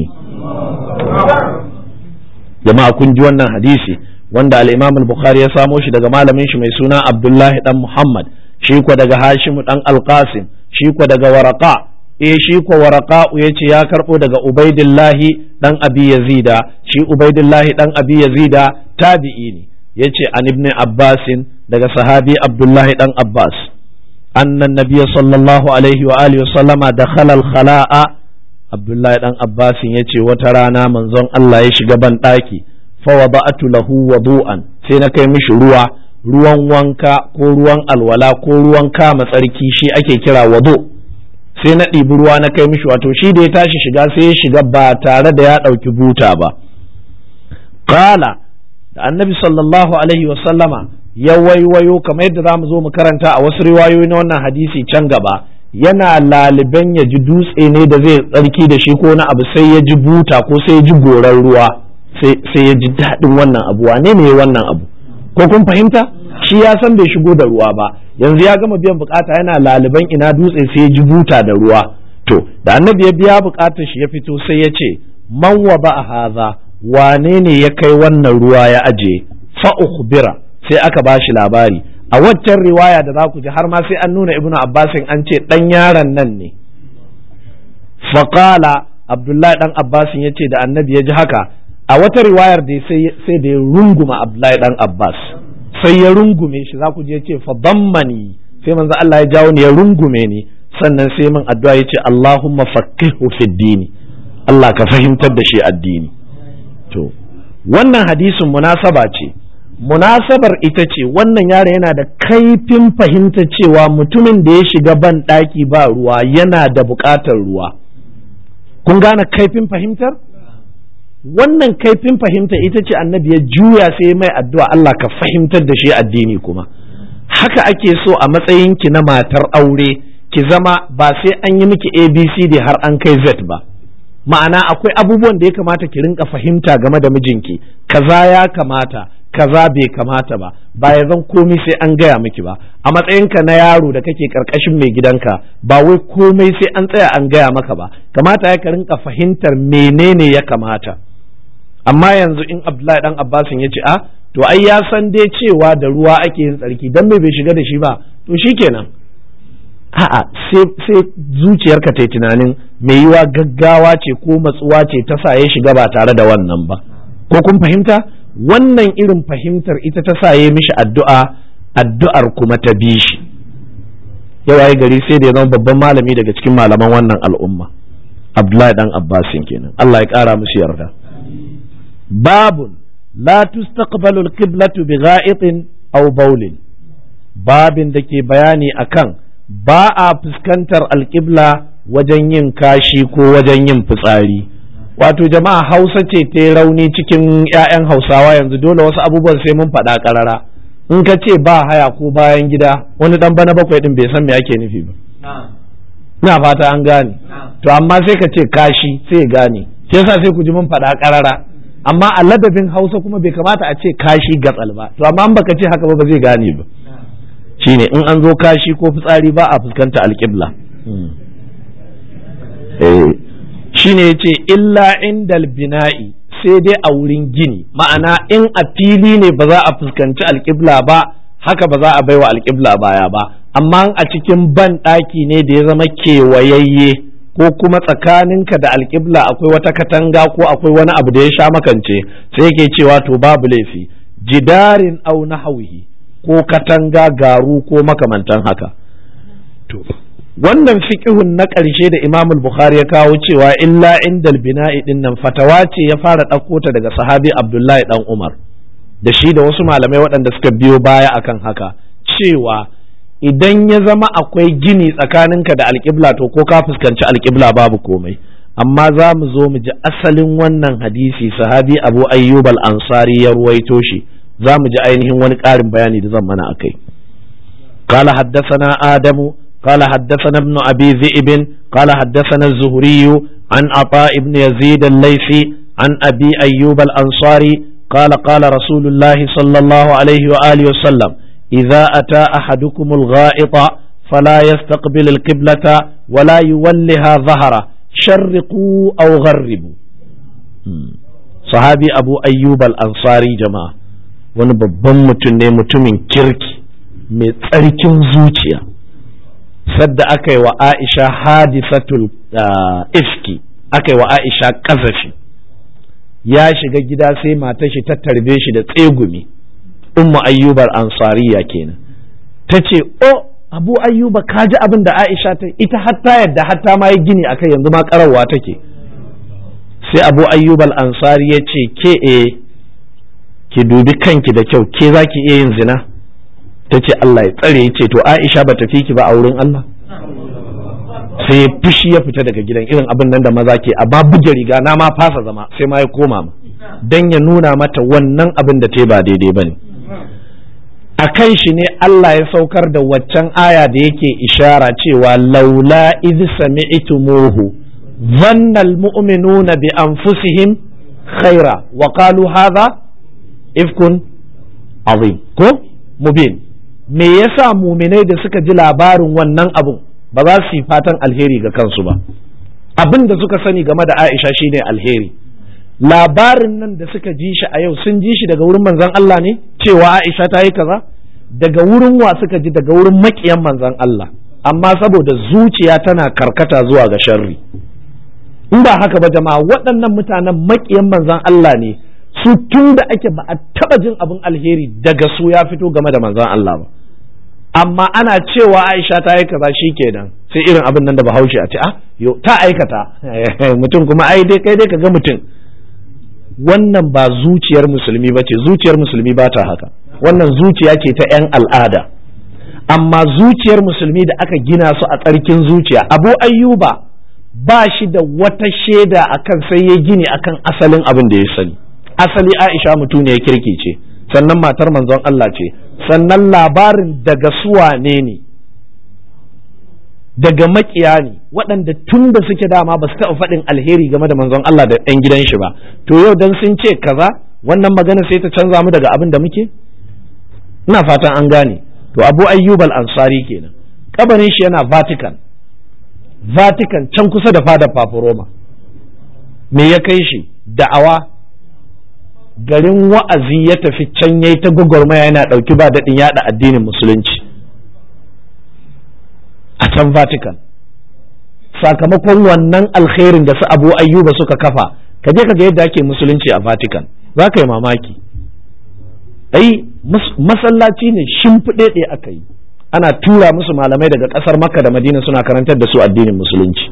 جماعة كنت وانا حديثي wanda al-Imam al-Bukhari ya samo shi daga malamin shi mai suna Abdullahi dan Muhammad shi ko daga Hashim dan Al-Qasim shi ko daga Waraqa eh shi ko Waraqa yace ya karbo daga Ubaidillahi dan Abi Yazida shi Ubaidillahi dan Abi Yazida tabi'i ne yace an ibn Abbas daga sahabi Abdullahi dan Abbas anna nabiyya sallallahu alaihi wa alihi wasallama dakhala al-khala'a Abdullahi dan Abbas yace wata rana manzon Allah ya shiga ban daki fawada'atu lahu wudu'an sai na kai mishi ruwa ruwan wanka ko ruwan alwala ko ruwan kama tsarki shi ake kira wudu sai na ɗibi ruwa na kai mishi wato shi da ya tashi shiga sai ya shiga ba tare da ya ɗauki buta ba qala da annabi sallallahu alaihi wa sallama ya waiwayo kamar yadda zamu zo mu karanta a wasu riwayoyi na wannan hadisi can gaba yana laliban ya ji dutse ne da zai tsarki da shi ko na abu sai ya ji buta ko sai ya ji goran ruwa sai ya ji daɗin wannan abu wane ne wannan abu ko kun fahimta shi ya san bai shigo da ruwa ba yanzu ya gama biyan bukata yana laliban ina dutse sai ya ji buta da ruwa to da annabi ya biya bukatar shi ya fito sai ya ce man wa ba haza wane ne ya kai wannan ruwa ya aje fa ukhbira sai aka ba shi labari a waccan riwaya da za ku ji har ma sai an nuna ibnu abbasin an ce dan yaron nan ne faqala abdullahi dan abbasin ya ce da annabi ya ji haka a wata riwayar da sai da ya runguma Abdullahi dan Abbas sai ya rungume shi za ku je ce fa dammani sai manzo Allah ya jawo ni ya rungume ni sannan sai min addu'a ya ce Allahumma faqihu fid dini Allah ka fahimtar da shi addini to wannan hadisin munasaba ce munasabar ita ce wannan yaro yana da kaifin fahimta cewa mutumin da ya shiga ban ɗaki ba ruwa yana da buƙatar ruwa kun gane kaifin fahimtar wannan kaifin fahimta ita ce annabi ya juya sai mai addu'a Allah ka fahimtar da shi addini kuma haka ake so a matsayinki na matar aure ki zama ba sai an yi miki abcd har an kai z ba ma'ana akwai abubuwan da ya kamata ki rinka fahimta game da mijinki kaza ya kamata kaza bai kamata ba ba ya zan komai sai an gaya miki ba a matsayinka na yaro da kake karkashin mai gidanka ba wai komai sai an tsaya an gaya maka ba kamata ya ka rinka fahimtar menene ya kamata amma yanzu in abdullahi dan abbasin ya ce a to ai ya san dai cewa da ruwa ake yin tsarki dan me bai shiga da shi ba to shikenan a'a sai zuciyarka ta yi tunanin mai yiwa gaggawa ce ko matsuwa ce ta sa ya shiga ba tare da wannan ba ko kun fahimta wannan irin fahimtar ita ta sa ya mishi addu'a addu'ar kuma ta bi shi yawa gari sai da ya zama babban malami daga cikin malaman wannan al'umma abdullahi dan abbasin kenan Allah ya kara musu yarda babun la tustaqbalu al-qiblatu bi gha'itin aw bawlin babin da ke bayani akan ba a fuskantar alƙibla wajen yin kashi ko wajen yin fitsari wato jama'a hausa ce ta rauni cikin 'ya'yan hausawa yanzu dole wasu abubuwan sai mun faɗa ƙarara in ka ce ba haya ko bayan gida wani ɗan bana bakwai ɗin bai san me ake nufi ba ina fata an gane to amma sai ka ce kashi sai gane shi yasa sai ku ji mun faɗa ƙarara amma a ladabin hausa kuma bai kamata a ce kashi gatsal ba to amma in baka ce haka ba ba zai gane ba shine in an zo kashi ko fitsari ba a fuskanta alƙibla shine ya ce illa indal bina'i sai dai a wurin gini ma'ana in a fili ne ba za a fuskanci alƙibla ba haka ba za a baiwa alƙibla baya ba amma a cikin ban ɗaki ne da ya zama kewayayye ko kuma tsakaninka da alƙibla akwai wata katanga ko akwai wani abu da ya sha makance sai yake cewa to babu laifi jidarin au nahawihi ko katanga garu ko makamantan haka to wannan fiqhun na ƙarshe da Imam Bukhari ya kawo cewa illa indal bina'i din nan fatawa ce ya fara ɗauko ta daga sahabi Abdullahi dan Umar da shi da wasu malamai waɗanda suka biyo baya akan haka cewa idan ya zama akwai gini tsakaninka da alƙibla to ko ka fuskanci alƙibla babu komai amma za mu zo mu ji asalin wannan hadisi sahabi Abu Ayyub al-Ansari ya ruwaito shi za mu ji ainihin wani ƙarin bayani da zan mana akai قال حدثنا آدم قال حدثنا ابن أبي ذئب قال حدثنا الزهري عن عطاء بن يزيد الليثي عن أبي أيوب الأنصاري قال قال رسول الله صلى الله عليه وآله وسلم إذا أتى أحدكم الغائط فلا يستقبل القبلة ولا يولها ظهره شرقوا أو غربوا صحابي أبو أيوب الأنصاري جماعة wani babban mutum ne mutumin kirki mai tsarkin zuciya sadda aka yi wa aisha hadisatul ifki aka yi wa aisha kazafi ya shiga gida sai matar shi ta tarbe shi da tsegumi ummu ayyubar ansariya kenan ta ce o abu ayyuba ka ji abin da aisha ta ita hatta yadda hatta ma yi gini akai yanzu ma karawa take sai abu ayyubal ansari ya ce ke e ki dubi kanki da kyau ke za ki iya yin zina ta ce Allah ya tsare ya ce to Aisha ba tafi ki ba a wurin Allah sai fushi ya fita daga gidan irin abin nan da maza ke a ba buge riga na ma fasa zama sai ma ya koma ma dan ya nuna mata wannan abin da ta ba daidai bane a kan shi ne Allah ya saukar da waccan aya da yake ishara cewa laula idh sami'tumuhu dhanna almu'minuna bi anfusihim khaira wa qalu hadha ifkun azim ko mubin me yasa muminai da suka ji labarin wannan abun ba za su yi fatan alheri ga kansu ba abin da suka sani game da Aisha shine alheri labarin nan da suka ji shi a yau sun ji shi daga wurin manzon Allah ne cewa Aisha ta yi kaza daga wurin wa suka ji daga wurin makiyan manzon Allah amma saboda zuciya tana karkata zuwa ga sharri in ba haka ba jama'a waɗannan mutanen makiyan manzon Allah ne su tun da ake ba a taba jin abin alheri daga su ya fito game da manzon Allah ba amma ana cewa Aisha ta yi kaza kenan sai irin abin nan da Bahaushe a ce ah yo ta aikata mutum kuma ai dai kai dai kaga mutum wannan ba zuciyar musulmi ba ce zuciyar musulmi ba ta haka wannan zuciya ce ta 'yan al'ada amma zuciyar musulmi da aka gina su a tsarkin zuciya abu ayyuba ba shi da wata shaida akan sai ya gini akan asalin abin da ya sani asali aisha mutum ne ya kirki ce sannan matar manzon Allah ce sannan labarin daga suwane ne daga makiya ne waɗanda tun da suke dama ba su taɓa faɗin alheri game da manzon Allah da ɗan gidan shi ba to yau dan sun ce kaza wannan magana sai ta canza mu daga abin da muke ina fatan an gane to abu ayyub al-ansari kenan kabarin shi yana vatican vatican can kusa da fadar roma me ya kai shi da'awa garin wa'azi ya tafi can yayi ta gwagwarmaya yana ɗauki ba daɗin yaɗa addinin musulunci a can vatican sakamakon wannan alkhairin da su abu ayyuba suka kafa ka je ka ga yadda ake musulunci a vatican za ka yi mamaki ai masallaci ne shimfiɗe aka yi ana tura musu malamai daga ƙasar makka da madina suna karantar da su addinin musulunci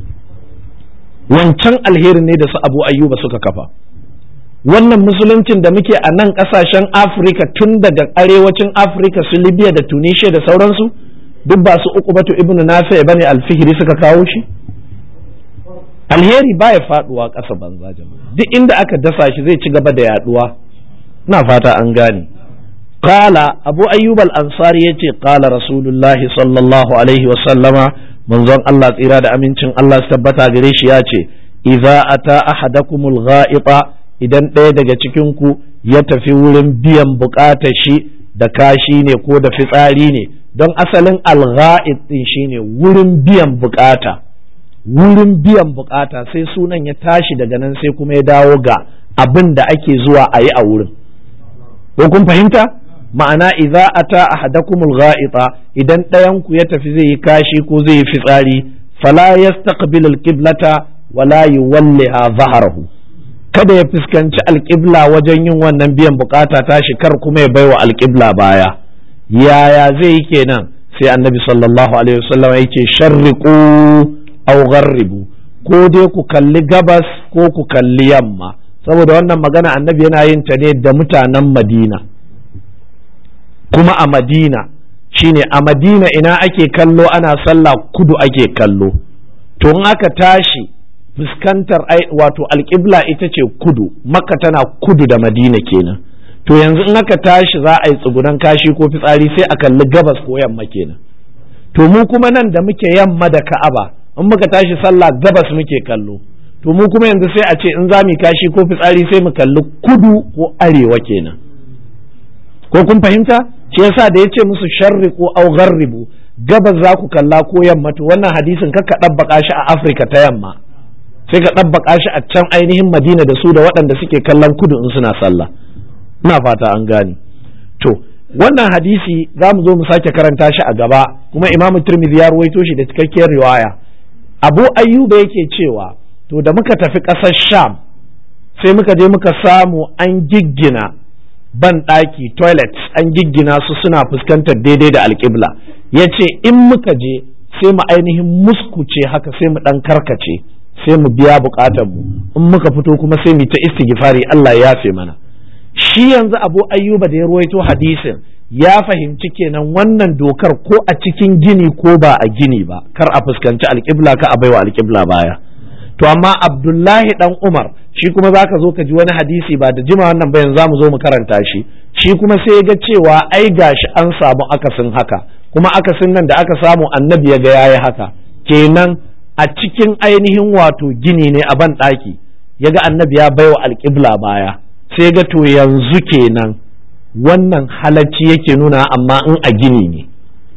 wancan alherin ne da su abu ayyuba suka kafa wannan musuluncin da muke a nan ƙasashen afirka tun daga arewacin afirka su libya da tunisia da sauransu duk ba su uku batu ibnu nafi bane alfihiri suka kawo shi alheri baya faduwa ƙasa banza jama'a duk inda aka dasa shi zai ci gaba da yaduwa na fata an gane qala abu ayyub al-ansari yace qala rasulullahi sallallahu alaihi wa sallama manzon Allah tsira da amincin Allah su tabbata gare shi yace idza ata ahadakumul ghaiba idan ɗaya daga cikin ku ya tafi wurin biyan bukatar shi da kashi ne ko da fitsari ne don asalin al-ghaib din shine wurin biyan bukata wurin biyan bukata sai sunan ya tashi daga nan sai kuma ya dawo ga abin da ake zuwa a yi a wurin ko kun fahimta ma'ana idza ata ahadakumul gha'ita idan ɗayan ku ya tafi zai yi kashi ko zai yi fitsari fala yastaqbil alqiblata wala yuwalliha zahrahu kada ya fuskanci alqibla wajen yin wannan biyan bukata tashi kar kuma ya baiwa alqibla baya yaya zai yi kenan sai annabi sallallahu alaihi wasallam ya ce sharriqu aw gharribu ko dai ku kalli gabas ko ku kalli yamma saboda wannan magana annabi yana yin ta ne da mutanen madina kuma a madina shine a madina ina ake kallo ana sallah kudu ake kallo to in aka tashi fuskantar wato alƙibla ita ce kudu makka tana kudu da madina kenan to yanzu in aka tashi za a yi tsugunan kashi ko fitsari sai a kalli gabas ko yamma kenan to mu kuma nan da muke yamma da ka'aba in muka tashi sallah gabas muke kallo to mu kuma yanzu sai a ce in za mu kashi ko fitsari sai mu kalli kudu ko arewa kenan ko kun fahimta shi yasa da yace musu sharri ko au gharribu gabas za ku kalla ko yamma to wannan hadisin ka ɗabbaka shi a Afirka ta yamma sai ka ɗabbaka shi a can ainihin Madina da su da waɗanda suke kallon kudu in suna sallah ina fata an gane to wannan hadisi za mu zo mu sake karanta shi a gaba kuma Imam Tirmidhi ya ruwaito shi da cikakkiyar riwaya Abu Ayyuba yake cewa to da muka tafi ƙasar Sham sai muka je muka samu an giggina ban ɗaki toilets an giggina su suna fuskantar daidai da alƙibla ya ce in muka je sai mu ainihin muskuce haka sai mu ɗan karkace sai mu biya buƙatar mu in muka fito kuma sai mu ta istighfari Allah ya yafe mana shi yanzu abu ayyuba da ya ruwaito hadisin ya fahimci kenan wannan dokar ko a cikin gini ko ba a gini ba kar a fuskanci alƙibla ka a baiwa alƙibla baya to amma abdullahi dan umar shi kuma zaka zo ka ji wani hadisi ba da jima wannan bayan za mu zo mu karanta shi shi kuma sai ya ga cewa ai gashi an samu akasin haka kuma akasin nan da aka samu annabi ya ga yayi haka kenan a cikin ainihin wato gini ne a ban ɗaki ya ga annabi ya baiwa alƙibla baya sai ga to yanzu kenan wannan halacci yake nuna amma in a gini ne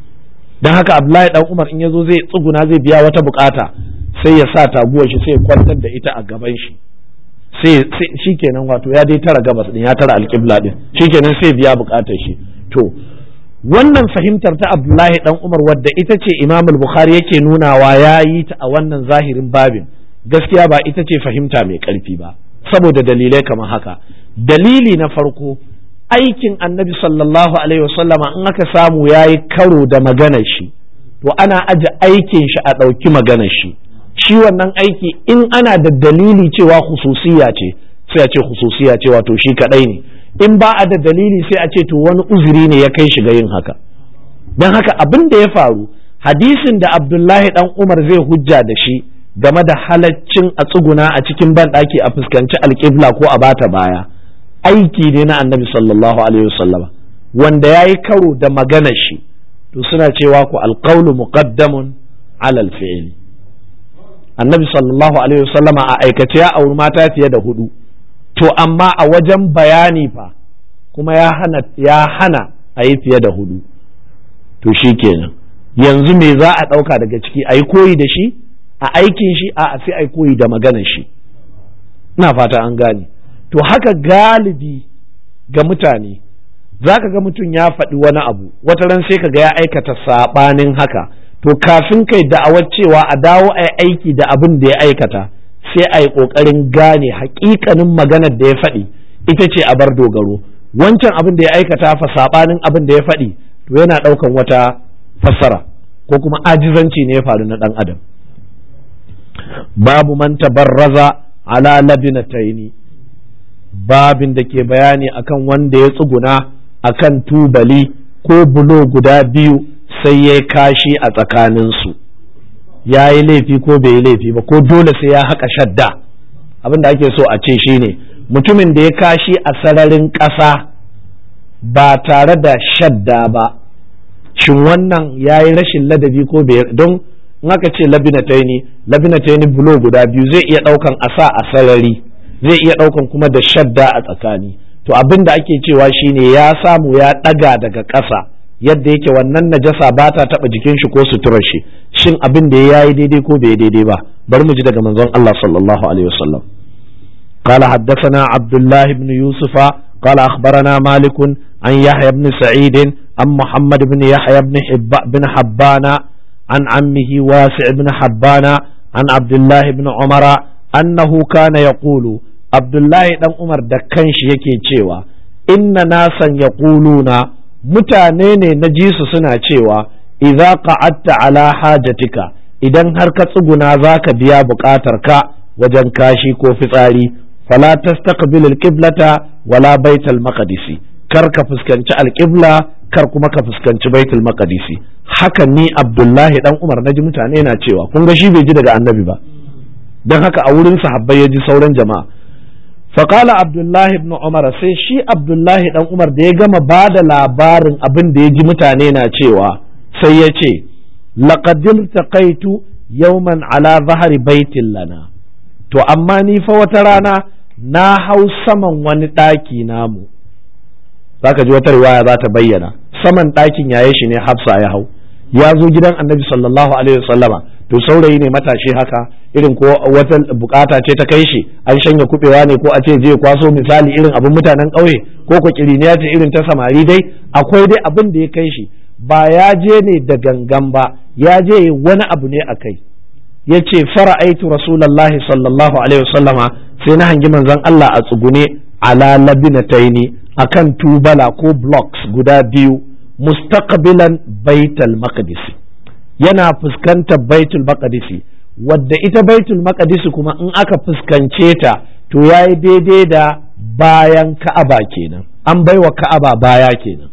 don haka abdullahi dan umar in ya zo zai tsuguna zai biya wata bukata sai ya sa taguwar shi sai ya kwantar da ita a gaban shi sai shikenan wato ya dai tara gabas din ya tara alƙibla din shikenan sai biya bukatar shi to wannan fahimtar ta Abdullahi dan Umar wadda ita ce Imam al-Bukhari yake nunawa ya yi ta a wannan zahirin babin gaskiya ba ita ce fahimta mai ƙarfi ba saboda dalilai kamar haka dalili na farko aikin annabi sallallahu alaihi wasallama in aka samu ya yi karo da maganar shi to ana aje aikin shi a ɗauki maganar shi shi wannan aiki in ana da dalili cewa hususiya ce sai a ce hususiya ce wato shi kadai ne in ba a da dalili sai a ce to wani uzuri ne ya kai shi ga yin haka don haka abin da ya faru hadisin da abdullahi dan umar zai hujja da shi game da halaccin a tsuguna a cikin banɗaki a fuskanci alƙibla ko a bata baya aiki ne na annabi sallallahu alaihi wasallama wanda ya yi karo da maganar shi to suna cewa ku alƙaulu muqaddamun alal fi'li annabi sallallahu alaihi wasallama a aikace ya auri mata fiye da hudu to amma a wajen bayani fa kuma ya hana ya hana a yi fiye da hudu to shi kenan yanzu me za a ɗauka daga ciki a yi koyi da shi a aikin shi a sai a yi koyi da maganar shi ina fata an gane to haka galibi ga mutane za ka ga mutum ya faɗi wani abu wata ran sai ka ga ya aikata saɓanin haka to kafin kai da'awar cewa a dawo a aiki da abin da ya aikata sai a yi ƙoƙarin gane haƙiƙanin maganar da ya faɗi ita ce a bar dogaro wancan abin da ya aikata fa saɓanin abin da ya faɗi to yana ɗaukan wata fassara ko kuma ajizanci ne ya faru na ɗan adam babu man tabarraza ala labinataini babin da ke bayani akan wanda ya tsuguna akan tubali ko bulo guda biyu sai ya kashi a tsakaninsu ya yi laifi ko bai yi laifi ba ko dole sai ya haƙa shadda abin da ake so a ce shine mutumin da ya kashi a sararin ƙasa ba tare da shadda ba shin wannan ya yi rashin ladabi ko bai don in aka ce labinataini labinataini bulo guda biyu zai iya ɗaukan asa a sarari zai iya ɗaukan kuma da shadda a tsakani to abin da ake cewa shine ya samu ya ɗaga daga ƙasa yadda yake wannan najasa ba ta taɓa jikin shi ko suturar shi shin abin da ya yi daidai ko bai daidai ba bari mu ji daga manzon Allah sallallahu alaihi wasallam قال حدثنا عبد الله بن يوسف قال أخبرنا مالك عن يحيى بن سعيد عن محمد بن يحيى بن, حب بن حبان عن عمه واسع بن حبان عن عبد الله بن عمر أنه كان يقول عبد الله بن عمر دكنش يكي cewa inna nasan yaquluna mutane ne na ji su suna cewa idza qa'adta ala hajatika idan har ka tsuguna zaka biya buƙatar ka wajen kashi ko fitsari fala tastaqbil alqiblata wala baital maqdisi kar ka fuskanci alqibla kar kuma ka fuskanci baitul maqdisi haka ni abdullahi dan umar naji mutane na cewa kun ga shi bai ji daga annabi ba dan haka a wurin sahabbai ya ji sauran jama'a faƙala abdullahi ibn umar sai shi abdullahi dan umar da ya gama ba da labarin abin da ya ji mutane na cewa sai ya ce laƙadil taƙaitu yauman ala zahari baitin lana to amma ni fa wata rana na hau saman wani ɗaki namu zaka ji wata riwaya za ta bayyana saman ɗakin yaye shi ne hafsa ya hau ya zo gidan annabi sallallahu alaihi wasallama to saurayi ne matashi haka irin ko wata bukata ce ta kai shi an shanya kubewa ne ko a ce je kwaso misali irin abin mutanen ƙauye ko ko kiriniya ce irin ta samari dai akwai dai abin da ya kai shi ba ya je ne da gangan ba ya je wani abu ne a kai ya ce fara'aitu rasulallahi sallallahu alaihi wasallama sai na hangi manzon Allah a tsugune ala labinataini akan tubala ko blocks guda biyu mustaqbilan baitul maqdis yana fuskantar baitul maqdis wadda ita baitul maqdis kuma in aka fuskance ta to yayi daidai da bayan ka'aba kenan an baiwa ka'aba baya kenan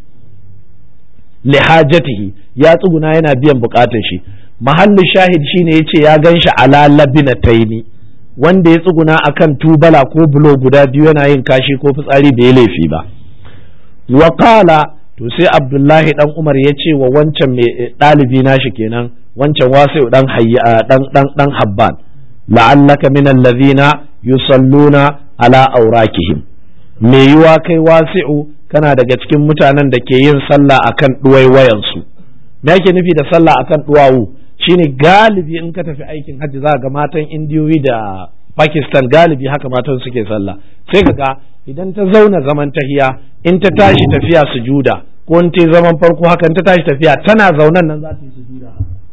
lihajatihi ya tsuguna yana biyan bukatar shi mahallin shahid shine yace ya ganshi ala labinataini wanda ya tsuguna akan tubala ko bulo guda biyu yana yin kashi ko fitsari bai laifi ba wa qala to sai abdullahi dan umar ya ce wa wancan mai ɗalibi nashi kenan wancan wasu dan hayya dan dan dan habban la'allaka min allazina yusalluna ala aurakihim me yiwa kai wasi'u kana daga cikin mutanen da ke yin sallah akan duwaiwayan su me yake nufi da sallah akan duwawu shine galibi in ka tafi aikin hajji za ga matan indiyoyi da pakistan galibi haka matan suke sallah sai ka ga idan ta zauna zaman tahiya in ta tashi tafiya sujuda ko in ta zaman farko haka in ta tashi tafiya tana zaunan nan za ta yi sujuda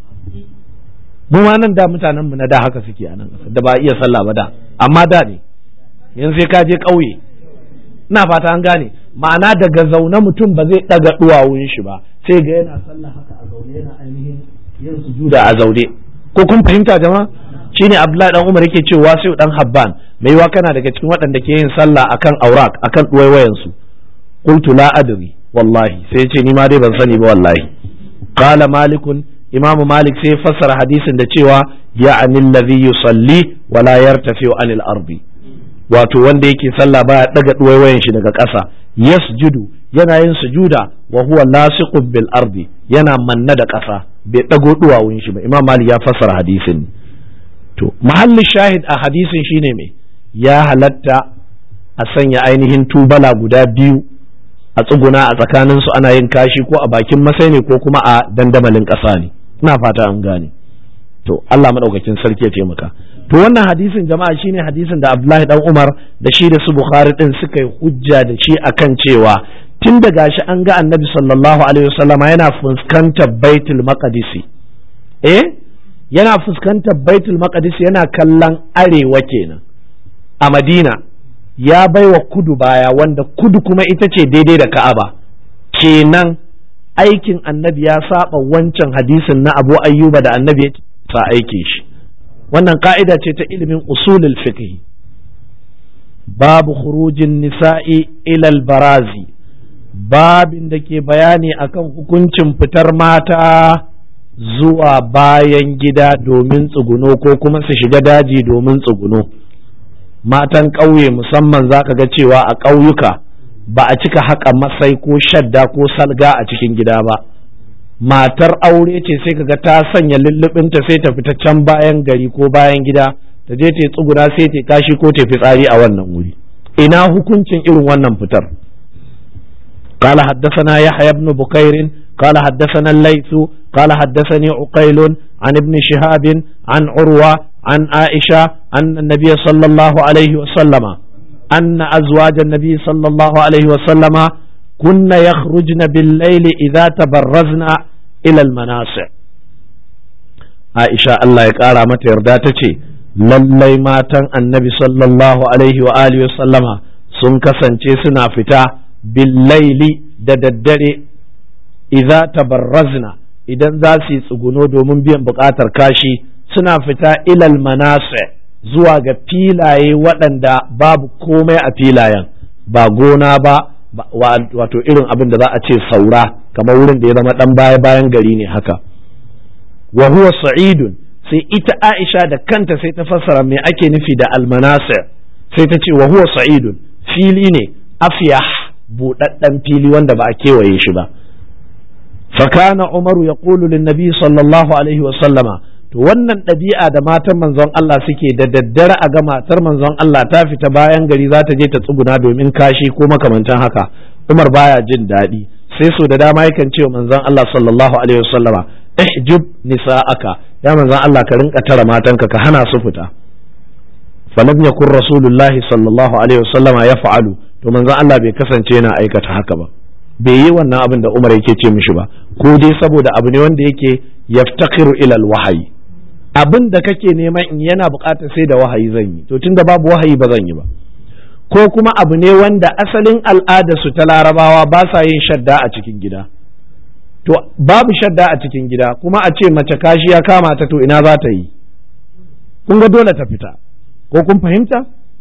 mu ma nan da mutanen mu na da haka suke a nan da ba iya sallah ba da amma da ne yanzu sai ka je ƙauye ina fata an gane ma'ana daga zaune mutum ba zai ɗaga duwawun shi ba sai ga yana sallah haka a zaune yana ainihin yin sujuda a zaune ko kun fahimta jama'a shine Abdullahi dan Umar yake cewa sai dan Habban mai yiwa kana daga cikin waɗanda ke yin sallah akan aurak akan duwaiwayan su qultu la adri wallahi sai ya ce ni ma dai ban sani ba wallahi qala malikun imamu malik sai fassara hadisin da cewa ya'ani allazi yusalli wa la yartafi anil ardi wato wanda yake sallah baya daga duwaiwayan shi daga ƙasa yasjudu yana yin sujuda wa huwa lasiqun bil ardi yana manna da ƙasa bai dago duwawun shi ba imam malik ya fassara hadisin to mahalli shahid a hadisin shine me ya halatta a sanya ainihin tubala guda biyu a tsuguna a tsakanin su ana yin kashi ko a bakin masai ne ko kuma a dandamalin ƙasa ne ina fata an gane to Allah madaukakin sarki ya taimaka to wannan hadisin jama'a shine hadisin da Abdullahi dan Umar da shi da su Bukhari din suka yi hujja da shi akan cewa tun da gashi an ga Annabi sallallahu alaihi wasallam yana fuskantar Baitul Maqdis eh yana fuskantar Baitul Maqdis yana kallon arewa kenan a Madina ya baiwa kudu baya wanda kudu kuma ita ce daidai da Ka'aba kenan aikin Annabi ya saba wancan hadisin na Abu Ayyuba da Annabi ya sa aikin shi wannan ka'ida ce ta ilimin usulul fiqh babu khurujin nisa'i ilal barazi babin da ke bayani akan hukuncin fitar mata zuwa bayan gida domin tsuguno ko kuma su shiga daji domin tsuguno matan ƙauye musamman za ka ga cewa a ƙauyuka ba a cika haƙa masai ko shadda ko salga a cikin gida ba matar aure ce sai kaga ta sanya lullubinta sai ta fita can bayan gari ko bayan gida ta je ta tsuguna sai ta kashi ko ta fitsari a wannan wuri ina hukuncin irin wannan fitar قال حدثنا يحيى بن بكير قال حدثنا الليث قال حدثني عقيل عن ابن شهاب عن عروة عن عائشة أن النبي صلى الله عليه وسلم أن أزواج النبي صلى الله عليه وسلم كن يخرجن بالليل إذا تبرزن إلى المناصع عائشة الله يقارى متى يرداتك lallai matan annabi sallallahu alaihi wa alihi wa sallama sun kasance suna fita billaili da daddare idza tabarrazna idan za su yi tsuguno domin biyan buƙatar kashi suna fita ilal manase zuwa ga filaye waɗanda babu komai a filayen ba gona ba wato irin abin da za a ce saura kamar wurin da ya zama ɗan baya bayan gari ne haka wa huwa sa'idun sai ita Aisha da kanta sai ta fassara me ake nufi da almanasir sai ta ce wa huwa sa'idun fili ne afyah buɗaɗɗen fili wanda ba a kewaye shi ba fakana umaru ya ƙulu linnabi sallallahu alaihi wa sallama to wannan ɗabi'a da matan manzon Allah suke da daddare a ga matar manzon Allah ta fita bayan gari za ta je ta tsuguna domin kashi ko makamantan haka Umar baya jin daɗi sai so da dama yakan ce wa manzon Allah sallallahu alaihi wa sallama ihjub nisa'aka ya manzon Allah ka rinka tara matanka ka hana su fita falam yakun rasulullahi sallallahu alaihi wa sallama ya fa'alu to manzon Allah bai kasance yana aikata haka ba bai yi wannan abin da Umar yake ce mishi ba ko dai saboda abu ne wanda yake yaftakiru ilal wahayi abin da kake neman in yana buƙatar sai da wahayi zan yi to tunda babu wahayi ba zan yi ba ko kuma abu ne wanda asalin al'ada su ta larabawa ba sa yin shadda a cikin gida to babu shadda a cikin gida kuma a ce mace kashi ya kama ta to ina za ta yi kun ga dole ta fita ko kun fahimta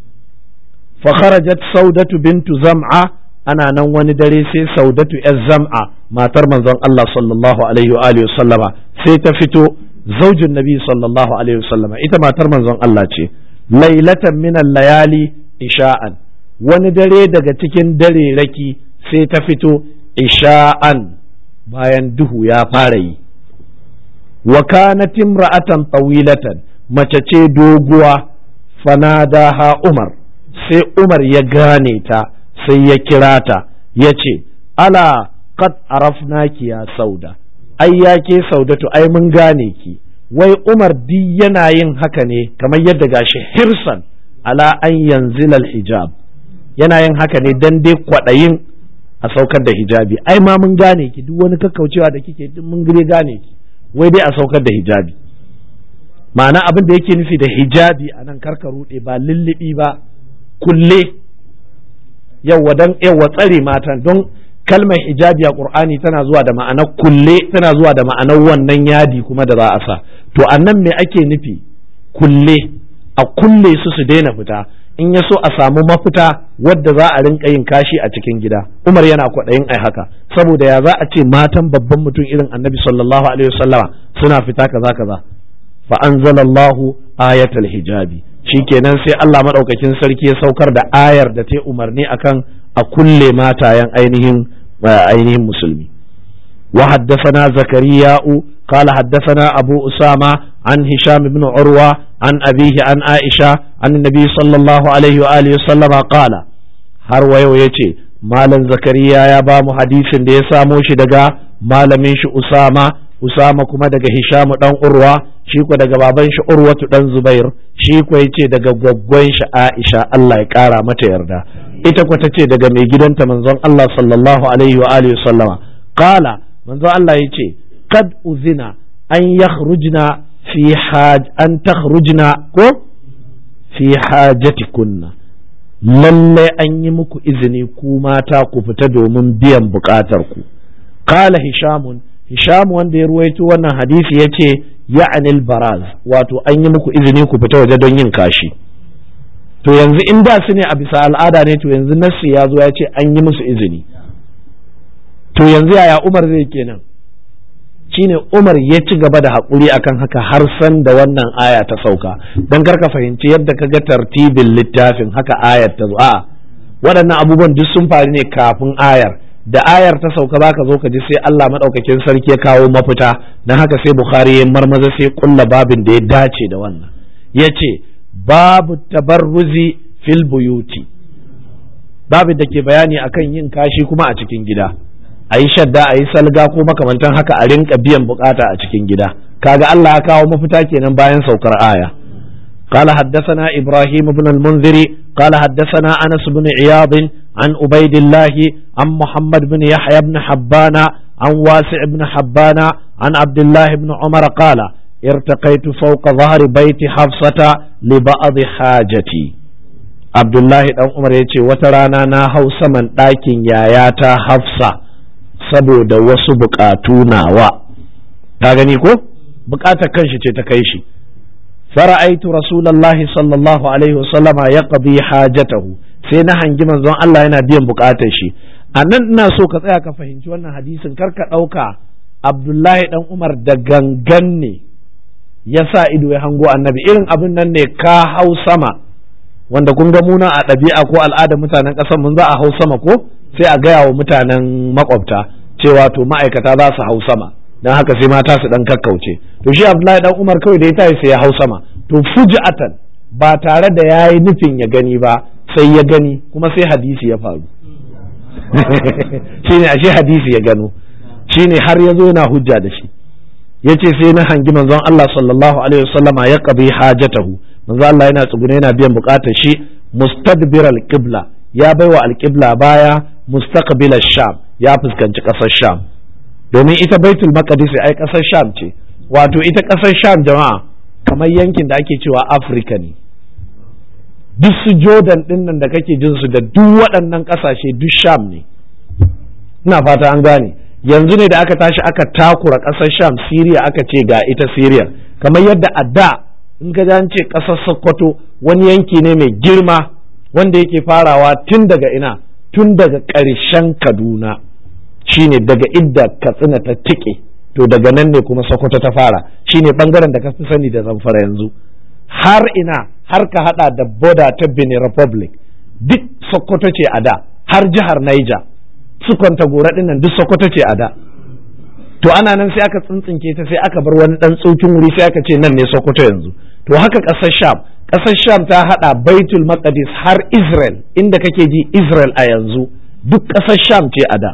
fa kharajat saudatu bintu zam'a ana nan wani dare sai saudatu yar zam'a matar manzon Allah sallallahu alaihi wa alihi sallama sai ta fito zaujin nabi sallallahu alaihi sallama ita matar manzon Allah ce lailatan min layali isha'an wani dare daga cikin dare raki sai ta fito isha'an bayan duhu ya fara yi wa kanat imra'atan tawilatan mace ce doguwa fanadaha Umar sai Umar ya gane ta sai ya kira ta ya ce ala qad arafnaki ya sauda ai ya ke saudatu ai mun gane ki wai Umar di yana yin haka ne kamar yadda gashi hirsan ala an yanzilal hijab yana yin haka ne dan dai kwaɗayin a saukar da hijabi ai ma mun gane ki duk wani kakkaucewa da kike duk mun gire gane ki wai dai a saukar da hijabi ma'ana abin da yake nufi da hijabi a nan karka ruɗe ba lullubi ba kulle yawwa dan yawwa tsare matan don kalmar hijabi a qur'ani tana zuwa da ma'anar kulle tana zuwa da ma'anar wannan yadi kuma da za a sa to a nan me ake nufi kulle a kulle su su daina fita in ya so a samu mafita wadda za a rinka yin kashi a cikin gida umar yana kwaɗayin ai haka saboda ya za a ce matan babban mutum irin annabi sallallahu alaihi wasallama suna fita kaza kaza fa anzalallahu ayatul hijabi shikenan sai Allah madaukakin sarki ya saukar da ayar da ta umarni akan a kulle matayen ainihin ainihin musulmi wa haddathana zakariya'u قال حدثنا أبو أسامة عن هشام بن عروة عن أبيه عن عائشة عن النبي صلى الله عليه وآله وسلم قال har wayo ya ce malam zakariya ya ba mu hadisin da ya samo shi daga malamin shi usama usama kuma daga hishamu dan urwa shi ko daga baban shi urwatu dan zubair shi ko ya ce daga gwaggwan shi aisha Allah ya kara mata yarda ita ko ta ce daga mai gidanta manzon Allah sallallahu alaihi wa alihi sallama qala manzon Allah ya ce kad uzina an yakhrujna fi haj an takhrujna ko fi hajatikunna lalle an yi muku izini ku mata ku fita domin biyan bukatar ku qala hishamun hisham wanda ya ruwaito wannan hadisi yace ya'anil baraz wato an yi muku izini ku fita waje don yin kashi to yanzu in da su ne a bisa al'ada ne to yanzu nassi ya zo ya ce an yi musu izini to yanzu yaya umar zai kenan shine Umar ya ci gaba da haƙuri akan haka har san da wannan aya ta sauka don karka fahimci yadda ka ga tartibin littafin haka ayar ta zo a waɗannan abubuwan duk sun faru ne kafin ayar da ayar ta sauka zaka zo ka ji sai Allah maɗaukakin sarki ya kawo mafita don haka sai Bukhari ya marmaza sai kulla babin da ya dace da wannan ya ce babu tabarruzi fil buyuti babin da ke bayani akan yin kashi kuma a cikin gida a yi shadda a yi salga ko makamantan haka a rinka biyan bukata a cikin gida kaga Allah ya kawo mafita kenan bayan saukar aya قال حدثنا إبراهيم بن المنذر قال حدثنا أنس بن عياض عن عبيد الله عن محمد بن يحيى بن حبان عن واسع بن حبان عن عبد الله بن عمر قال ارتقيت فوق ظهر بيت حفصة لبعض حاجتي عبد الله بن عمر يتي وترانا نا هو سمن ɗakin yayata Hafsa saboda wasu bukatu nawa ta gani ko bukatar kanshi ce ta kai shi fara'aitu rasulullahi sallallahu alaihi wasallama ya qadi hajatahu sai na hangi manzon Allah yana biyan bukatar shi a nan ina so ka tsaya ka fahimci wannan hadisin kar ka ɗauka Abdullahi dan Umar da gangan ne ya sa ido ya hango annabi irin abin nan ne ka hau sama wanda kun ga muna a ɗabi'a ko al'adar mutanen ƙasar mun za a hau sama ko sai a gaya wa mutanen makwabta cewa to ma'aikata za su hau sama don haka sai mata su dan kakkauce to shi abdullahi dan umar kawai da ya tashi sai ya hau sama to fuji'atan ba tare da ya yi nufin ya gani ba sai ya gani kuma sai hadisi ya faru shine ashe hadisi ya gano shine har ya zo yana hujja da shi yace sai na hangi manzon Allah sallallahu alaihi wasallama ya qabi hajatahu manzon Allah yana tsugune yana biyan bukatar shi mustadbir al-qibla ya baiwa al-qibla baya mustaqbil sham ya fuskanci ƙasar sham domin ita baitul maqdis ai ƙasar sham ce wato ita ƙasar sham jama'a kamar yankin da ake cewa afirka ne duk su jordan din nan da kake jin su da duk waɗannan ƙasashe duk sham ne ina fata an gane yanzu ne da aka tashi aka takura ƙasar sham siriya aka ce ga ita siriya kamar yadda a da in ka an ce ƙasar sokoto wani yanki ne mai girma wanda yake farawa tun daga ina tun daga ƙarshen kaduna shine daga idda katsina ta tike to daga nan ne kuma sokoto ta fara shine bangaren da ka fi sani da zamfara yanzu har ina har ka hada da boda ta benin republic duk sokoto ce a da har jihar niger su kwanta gora nan duk sokoto ce a da to ana nan sai aka tsintsinke ta sai aka bar wani dan tsokin wuri sai aka ce nan ne sokoto yanzu to haka ƙasar sham ƙasar sham ta hada baitul maqdis har israel inda kake ji israel a yanzu duk ƙasar sham ce a da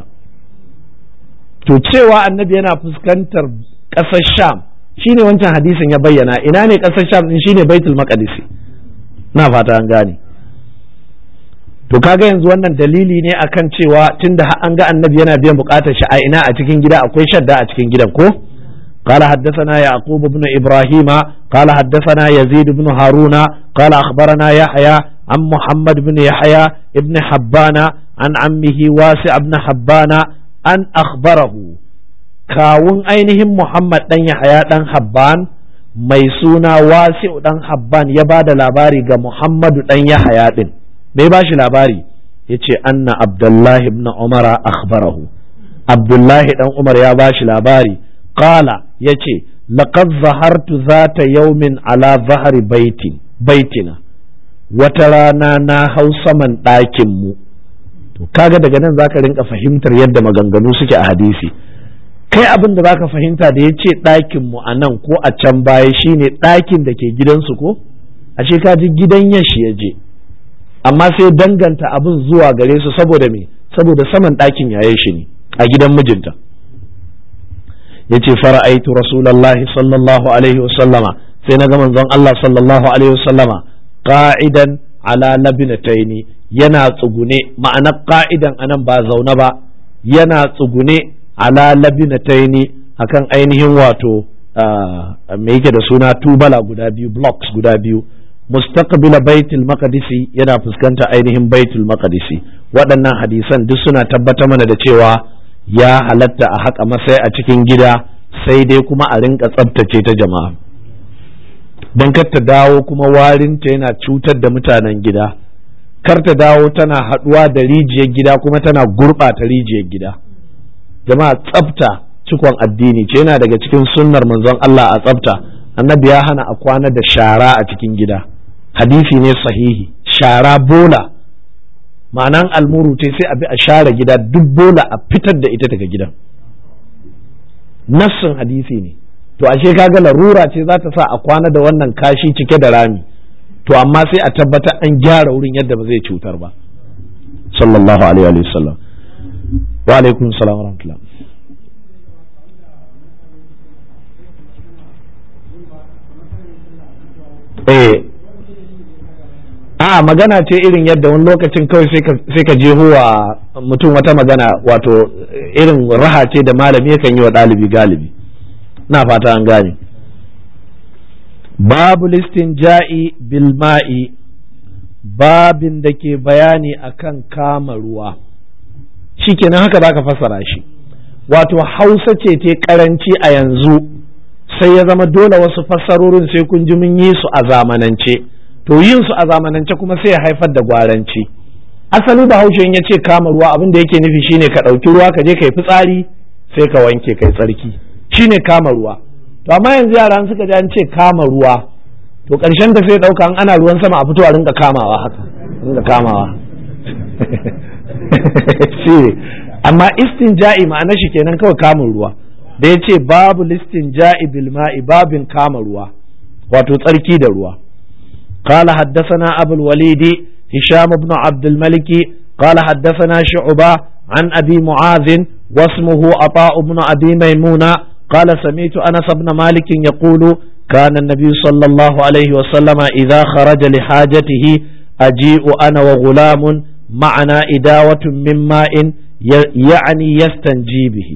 to cewa annabi yana fuskantar ƙasar sham shine wancan hadisin ya bayyana ina ne ƙasar sham din shine baitul maqdis na fata an gane to kaga yanzu wannan dalili ne akan cewa tunda an ga annabi yana biyan bukatar shi a ina a cikin gida akwai shadda a cikin gidan ko قال حدثنا يعقوب بن إبراهيم قال حدثنا يزيد بن هارون قال أخبرنا يحيى عن محمد بن يحيى ابن حبان عن عمه واسع بن حبان أن أخبره كاون أينهم محمد بن يحيى بن حبان mai suna wasi'u dan habban ya ba da labari ga muhammadu dan yahaya din bai ba shi labari ya ce anna abdullahi ibn umara akhbarahu abdullahi dan umar ya ba shi labari qala ya ce laqad zahartu zata yaumin ala zahari baitin baitina wata rana na hau saman ɗakin mu to kaga daga nan zaka rinka fahimtar yadda maganganu suke a hadisi kai abin da zaka fahimta da ya ce ɗakin mu a nan ko a can baya shine ɗakin da ke gidansu ko ashe ka ji gidan yashi ya je amma sai danganta abin zuwa gare su saboda me saboda saman ɗakin yayin shi ne a gidan mijinta yace fara'aitu rasulullahi sallallahu alaihi wasallama sai na ga manzon Allah sallallahu alaihi wasallama qa'idan ala labinataini yana tsugune ma'anar qa'idan anan ba zaune ba yana tsugune ala labinataini akan ainihin wato me yake da suna tubala guda biyu blocks guda biyu mustaqbila baitul maqdisi yana fuskanta ainihin baitul maqdisi waɗannan hadisan duk suna tabbatar mana da cewa ya halatta a haƙa masai a cikin gida sai dai kuma a rinka tsabtace ta jama'a don kar ta dawo kuma warinta yana cutar da mutanen gida kar ta dawo tana haɗuwa da rijiyar gida kuma tana gurɓata rijiyar gida jama'a tsabta cikon addini ce yana daga cikin sunnar manzon Allah a tsabta annabi ya hana a kwana da shara a cikin gida hadisi ne sahihi shara bola ma'anan almuru ce sai a bi a share gida duk bola a fitar da ita daga gidan nassin hadisi ne to ashe kaga larura ce za ta sa a kwana da wannan kashi cike da rami to amma sai a tabbatar an gyara wurin yadda ba zai cutar ba sallallahu alaihi wa sallam wa alaikum salam wa rahmatullah eh a magana ce irin yadda wani lokacin kawai sai ka je wa mutum wata magana wato irin raha ce da malami yakan yi wa ɗalibi galibi na fata an gane babu listin ja'i bilma'i babin da ke bayani akan kama ruwa shi kenan haka za ka fassara shi wato hausa ce te karanci a yanzu sai ya zama dole wasu fassarorin sai kun ji mun yi su a zamanance to yin su a zamanance kuma sai ya haifar da gwaranci asali da haushen ya ce kama ruwa abin da yake nufi shine ka ɗauki ruwa ka je ka yi fitsari sai ka wanke kai tsarki shine kama ruwa to amma yanzu yara suka ji an ce kama ruwa to ƙarshen da sai ɗauka an ana ruwan sama a fito a rinka kamawa haka rinka kamawa shi amma istinja'i ma'ana shi kenan kawai kamun ruwa da ya ce babu listin ja'i bilma'i babin kama ruwa wato tsarki da ruwa قال حدثنا أبو الوليد هشام بن عبد الملك قال حدثنا شعبة عن أبي معاذ واسمه عطاء بن أبي ميمونة قال سمعت أنس بن مالك يقول كان النبي صلى الله عليه وسلم إذا خرج لحاجته أجيء أنا وغلام معنا إداوة من ماء يعني يستنجي به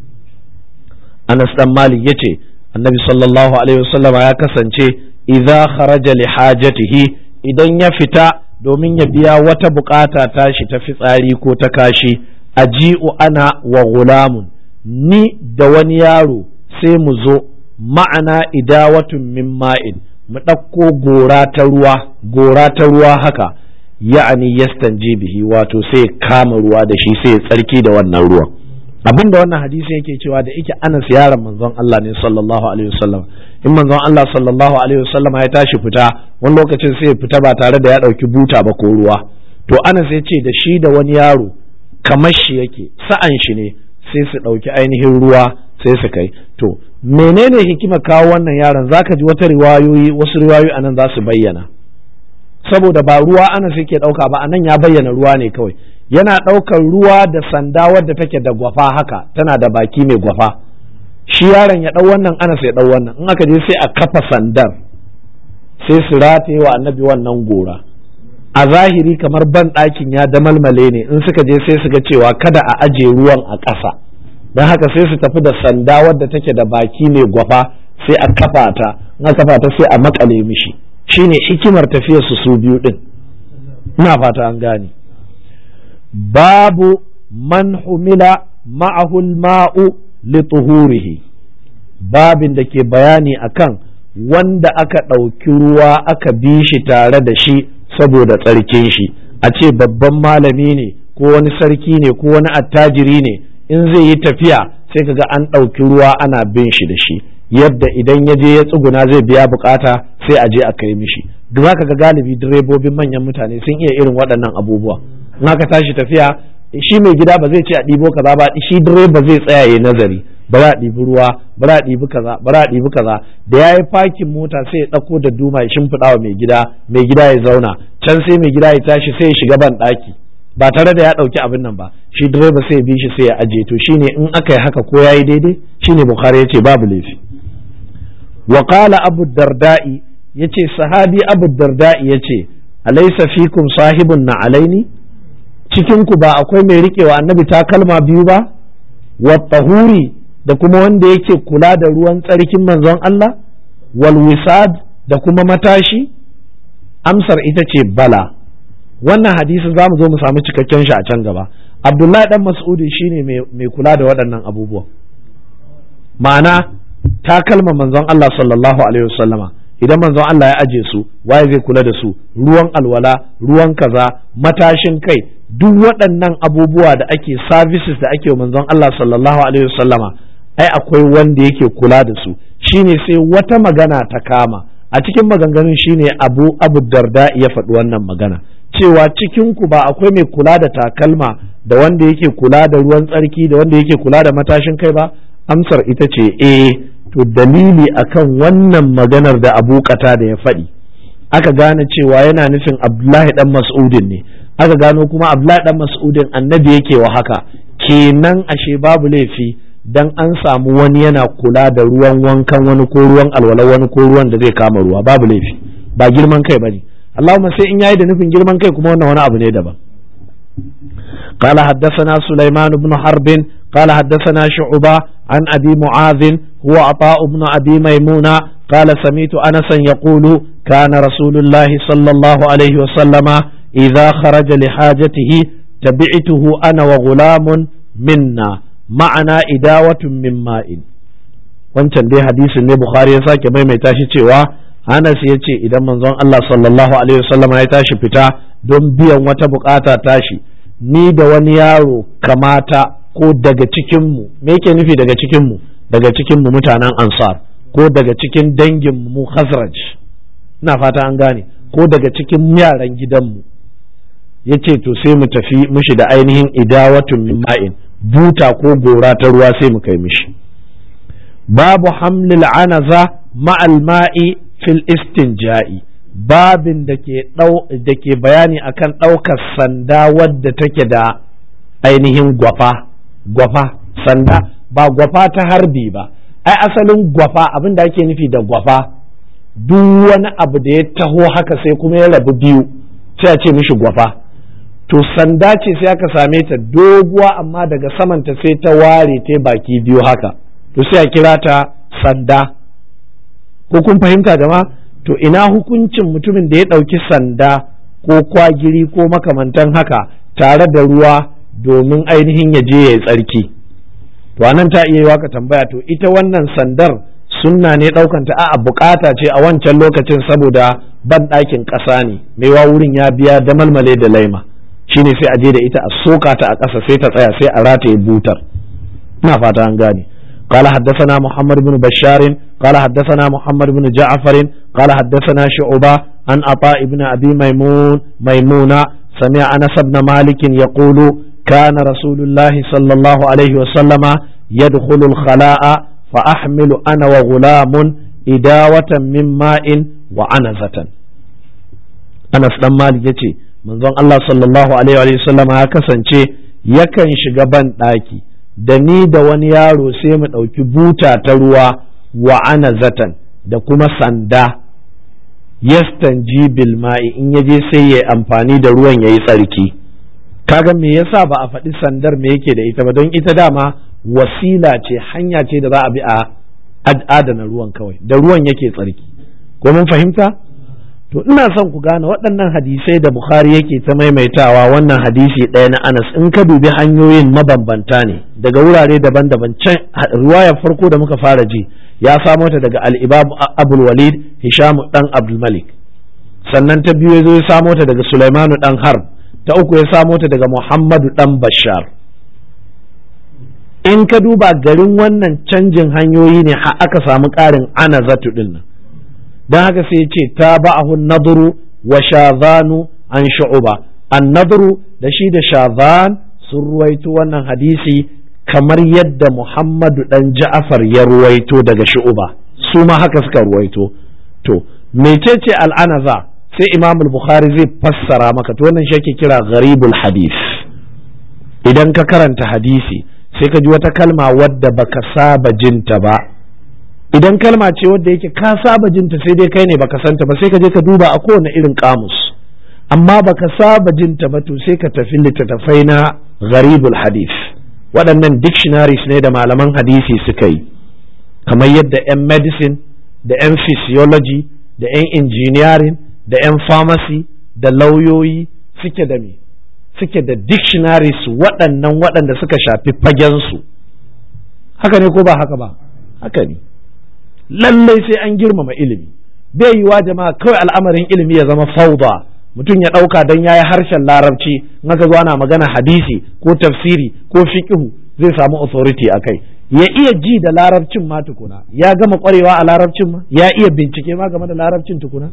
أنس بن مالك يتي النبي صلى الله عليه وسلم يا كسنتي idza kharaja li hajatihi idan ya fita domin ya biya wata bukata tashi ta fitsari ko ta kashi aji'u ana wa gulamun ni da wani yaro sai mu zo ma'ana idawatun min ma'in mu ɗauko gora ta ruwa gora ta ruwa haka ya'ani yastanji bihi wato sai kama ruwa da shi sai tsarki da wannan ruwan abin da wannan hadisi yake cewa da yake anas yaron manzon Allah ne sallallahu alaihi wasallam in manzon Allah sallallahu alaihi wasallam ya tashi fita wani lokacin sai ya fita ba tare da ya dauki buta ba ko ruwa to anas ya ce da shi da wani yaro kamar shi yake sa'an shi ne sai su dauki ainihin ruwa sai su kai to menene hikima kawo wannan yaron zaka ji wata riwayoyi wasu riwayoyi anan za su bayyana saboda ba ruwa anas yake dauka ba anan ya bayyana ruwa ne kawai yana ɗaukar ruwa da sanda wadda take da gwafa haka tana da baki mai gwafa shi yaron ya ɗau wannan anas ya ɗau wannan in aka je sai a kafa sandar sai su rataye wa annabi wannan gora a zahiri kamar ban ɗakin ya damalmale ne in suka je sai su ga cewa kada a aje ruwan a ƙasa don haka sai su tafi da sanda wadda take da baki mai gwafa sai a kafa ta in a kafa ta sai a makale mishi shine hikimar tafiyar su su biyu din ina fata an gane babu man humila ma'ahul ma'u li tuhurihi babin da ke bayani akan wanda aka ɗauki ruwa aka bi shi tare da shi saboda tsarkin shi a ce babban malami ne ko wani sarki ne ko wani attajiri ne in zai yi tafiya sai kaga an ɗauki ruwa ana bin shi da shi yadda idan ya je ya tsuguna zai biya bukata sai a je a kai mishi duk haka ga galibi direbobin manyan mutane sun iya irin waɗannan abubuwa in aka tashi tafiya shi mai gida ba zai ce a ɗibo kaza ba shi direba zai tsaya ya nazari ba za a ɗibi ruwa ba za a ɗibi kaza ba za a ɗibi kaza da ya yi fakin mota sai ya ɗauko da duma ya shimfiɗa wa mai gida mai gida ya zauna can sai mai gida ya tashi sai ya shiga ban ɗaki ba tare da ya ɗauki abin nan ba shi direba sai ya bi shi sai ya aje to shine in aka yi haka ko ya yi daidai shine bukhari ya ce babu laifi wa qala abu darda'i yace sahabi abu darda'i yace alaysa fikum sahibun na alaini cikin ku ba akwai mai riƙewa annabi takalma biyu ba wa tahuri da kuma wanda yake kula da ruwan tsarkin manzon Allah wal wisad da kuma matashi amsar ita ce bala wannan hadisin za mu zo mu samu cikakken shi a can gaba abdullahi dan mas'udi shine mai kula da waɗannan abubuwan ma'ana takalma manzon Allah sallallahu alaihi wasallama idan manzon Allah ya aje su waye zai kula da su ruwan alwala ruwan kaza matashin kai duk waɗannan abubuwa da ake services da ake wa manzon Allah sallallahu alaihi wasallama ai akwai wanda yake kula da su shine sai wata magana ta kama a cikin maganganun shine abu abu darda ya faɗi wannan magana cewa cikin ku ba akwai mai kula da takalma da wanda yake kula da ruwan tsarki da wanda yake kula da matashin kai ba amsar ita ce eh to dalili akan wannan maganar da abu kata da ya faɗi aka gane cewa yana nufin abdullahi dan mas'udin ne aka gano kuma abdullahi dan mas'udin annabi yake wa haka kenan ashe babu laifi dan an samu wani yana kula da ruwan wankan wani ko ruwan alwala wani ko ruwan da zai kama ruwa babu laifi ba girman kai bane Allahumma sai in yayi da nufin girman kai kuma wannan wani abu ne daban قال حدثنا سليمان بن حرب قال حدثنا شعبة عن أبي معاذ هو عطاء بن أبي ميمونة قال سميت أنسا يقول كان رسول الله صلى الله عليه وسلم إذا خرج لحاجته تبعته أنا وغلام منا معنا إداوة من ماء wancan dai hadisin ne Bukhari ya sake maimaita shi cewa Anas ya ce idan manzon Allah sallallahu alaihi wasallam ya tashi fita don biyan wata bukata tashi ni da wani yaro kamata ko daga cikinmu me yake nufi daga cikinmu daga cikinmu mutanen ansar ko daga cikin danginmu mu khazraj ina fata an gane ko daga cikin yaran gidanmu ya ce to sai mu tafi mushi da ainihin idawatun min ma'in buta ko gora ta ruwa sai mu kai mishi babu hamlil anaza ma'al ma'i fil istinja'i babin da ke da ke bayani akan ɗaukar sanda wadda take da ainihin gwafa gwafa sanda ba gwafa ta harbi ba ai asalin gwafa abin da ake nufi da gwafa duk wani abu da ya taho haka sai kuma ya rabu biyu sai a ce mishi gwafa to sanda ce sai aka same ta doguwa amma daga samanta sai ta ware ta baki biyu haka to sai a kira ta sanda ko kun fahimta jama'a to ina hukuncin mutumin da ya ɗauki sanda ko kwagiri ko makamantan haka tare da ruwa domin ainihin ya je ya yi tsarki to anan ta iya yi ka tambaya to ita wannan sandar sunna ne ɗaukanta a bukata ce a wancan lokacin saboda ban ɗakin ƙasa ne maiwa wurin ya biya da malmale da laima shine sai a je da ita a soka ta a ƙasa sai ta tsaya sai a rataye butar ina fata an gane قال حدثنا محمد بن بشار قال حدثنا محمد بن جعفر قال حدثنا شعبة عن عطاء بن أبي ميمون ميمونة سمع أنس بن مالك يقول كان رسول الله صلى الله عليه وسلم يدخل الخلاء فأحمل أنا وغلام إداوة من ماء وعنزة أنس بن مالك يتي من الله صلى الله عليه وسلم هكذا yakan shiga ban ɗaki da ni da wani yaro sai mu ɗauki buta ta ruwa wa ana zatan da kuma sanda yastanji bil ma'i in yaje sai ya amfani da ruwan ya yi tsarki kaga me yasa ba a faɗi sandar me yake da ita ba don ita dama wasila ce hanya ce da za a bi a adana ruwan kawai da ruwan yake tsarki ko mun fahimta to ina son ku gane waɗannan hadisai da bukhari yake ta maimaitawa wannan hadisi ɗaya na anas in ka dubi hanyoyin mabambanta ne daga wurare daban-daban can riwayar farko da muka fara ji ya samo ta daga al-ibab abul walid hisham dan abdul malik sannan ta biyu ya zo ya samo ta daga sulaimanu dan harb ta uku ya samo ta daga Muhammadu ɗan Bashar. In ka duba garin wannan canjin hanyoyi ne har aka samu ƙarin ana zatu ɗin nan. Don haka sai ce ta ba'ahu nadru wa shazanu an shu'uba. An nadru da shi da shazan sun ruwaito wannan hadisi kamar yadda muhammadu dan ja'afar ya ruwaito daga shu'uba su ma haka suka ruwaito to mecece al'anaza sai imam bukhari zai fassara maka to wannan shi ake kira gharibul hadis idan ka karanta hadisi sai ka ji wata kalma wadda baka saba jinta ba idan kalma ce wadda yake ka saba jinta sai dai kai ne baka santa ba sai ka je ka duba a kowane irin kamus amma baka saba jinta ba to sai ka tafi littattafai na gharibul hadis waɗannan dictionaries ne da malaman hadisi suka yi kamar yadda 'yan medicine da 'yan physiology da 'yan engineering da 'yan pharmacy da lauyoyi suke da me suke da dictionaries waɗannan waɗanda suka shafi fagensu haka ne ko ba haka ba haka ne lallai sai an girmama ilimi bai yiwa jama'a kawai al'amarin ilimi ya zama fauda mutum ya ɗauka don ya yi harshen larabci in aka zo ana magana hadisi ko tafsiri ko fiqhu zai samu authority a kai ya iya ji da larabcin ma tukuna ya gama ƙwarewa a larabcin ma ya iya bincike ma game da larabcin tukuna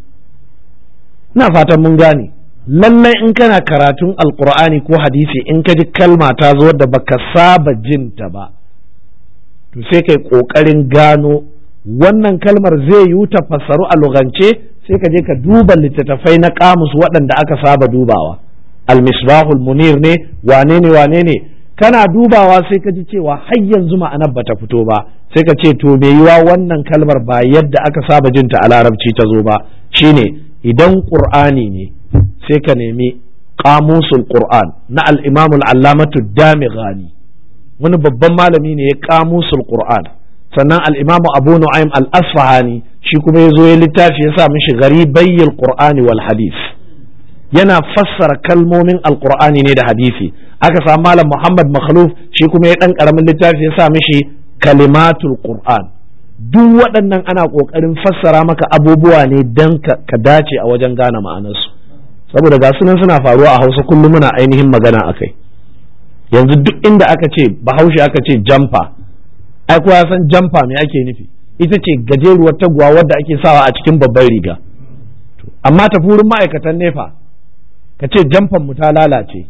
ina fatan mun gane lallai in kana karatun alkur'ani ko hadisi in ka ji kalma ta zo da baka saba jinta ba to sai kai ƙoƙarin gano wannan kalmar zai yi ta fassaru a lugance sai ka je ka duba littattafai na kamus waɗanda aka saba dubawa almisbahul munir ne wane ne wane ne kana dubawa sai ka ji cewa har yanzu ma'anar bata fito ba sai ka ce to me yiwa wannan kalmar ba yadda aka saba jinta a larabci ta zo ba shine idan qur'ani ne sai ka nemi qamusul qur'an na al-imam al-allamatu damighani wani babban malami ne ya qamusul qur'an sannan al-imam abu nu'aym al-asfahani shi kuma ya zo ya littafi ya sa mishi garibayyil qur'ani wal hadith yana fassara kalmomin alqur'ani ne da hadisi aka samu malam muhammad makhluf shi kuma ya dan karamin littafi ya sa mishi kalimatul qur'an duk waɗannan ana ƙoƙarin fassara maka abubuwa ne don ka dace a wajen gane ma'anarsu saboda ga sunan suna faruwa a hausa kullum muna ainihin magana a kai yanzu duk inda aka ce bahaushe aka ce jamfa ai kowa san jamfa me ake nufi ita ce gajeruwar taguwa wadda ake sawa a cikin babban riga amma tafi wurin ma'aikatan nefa ka ce jamfan mu ta lalace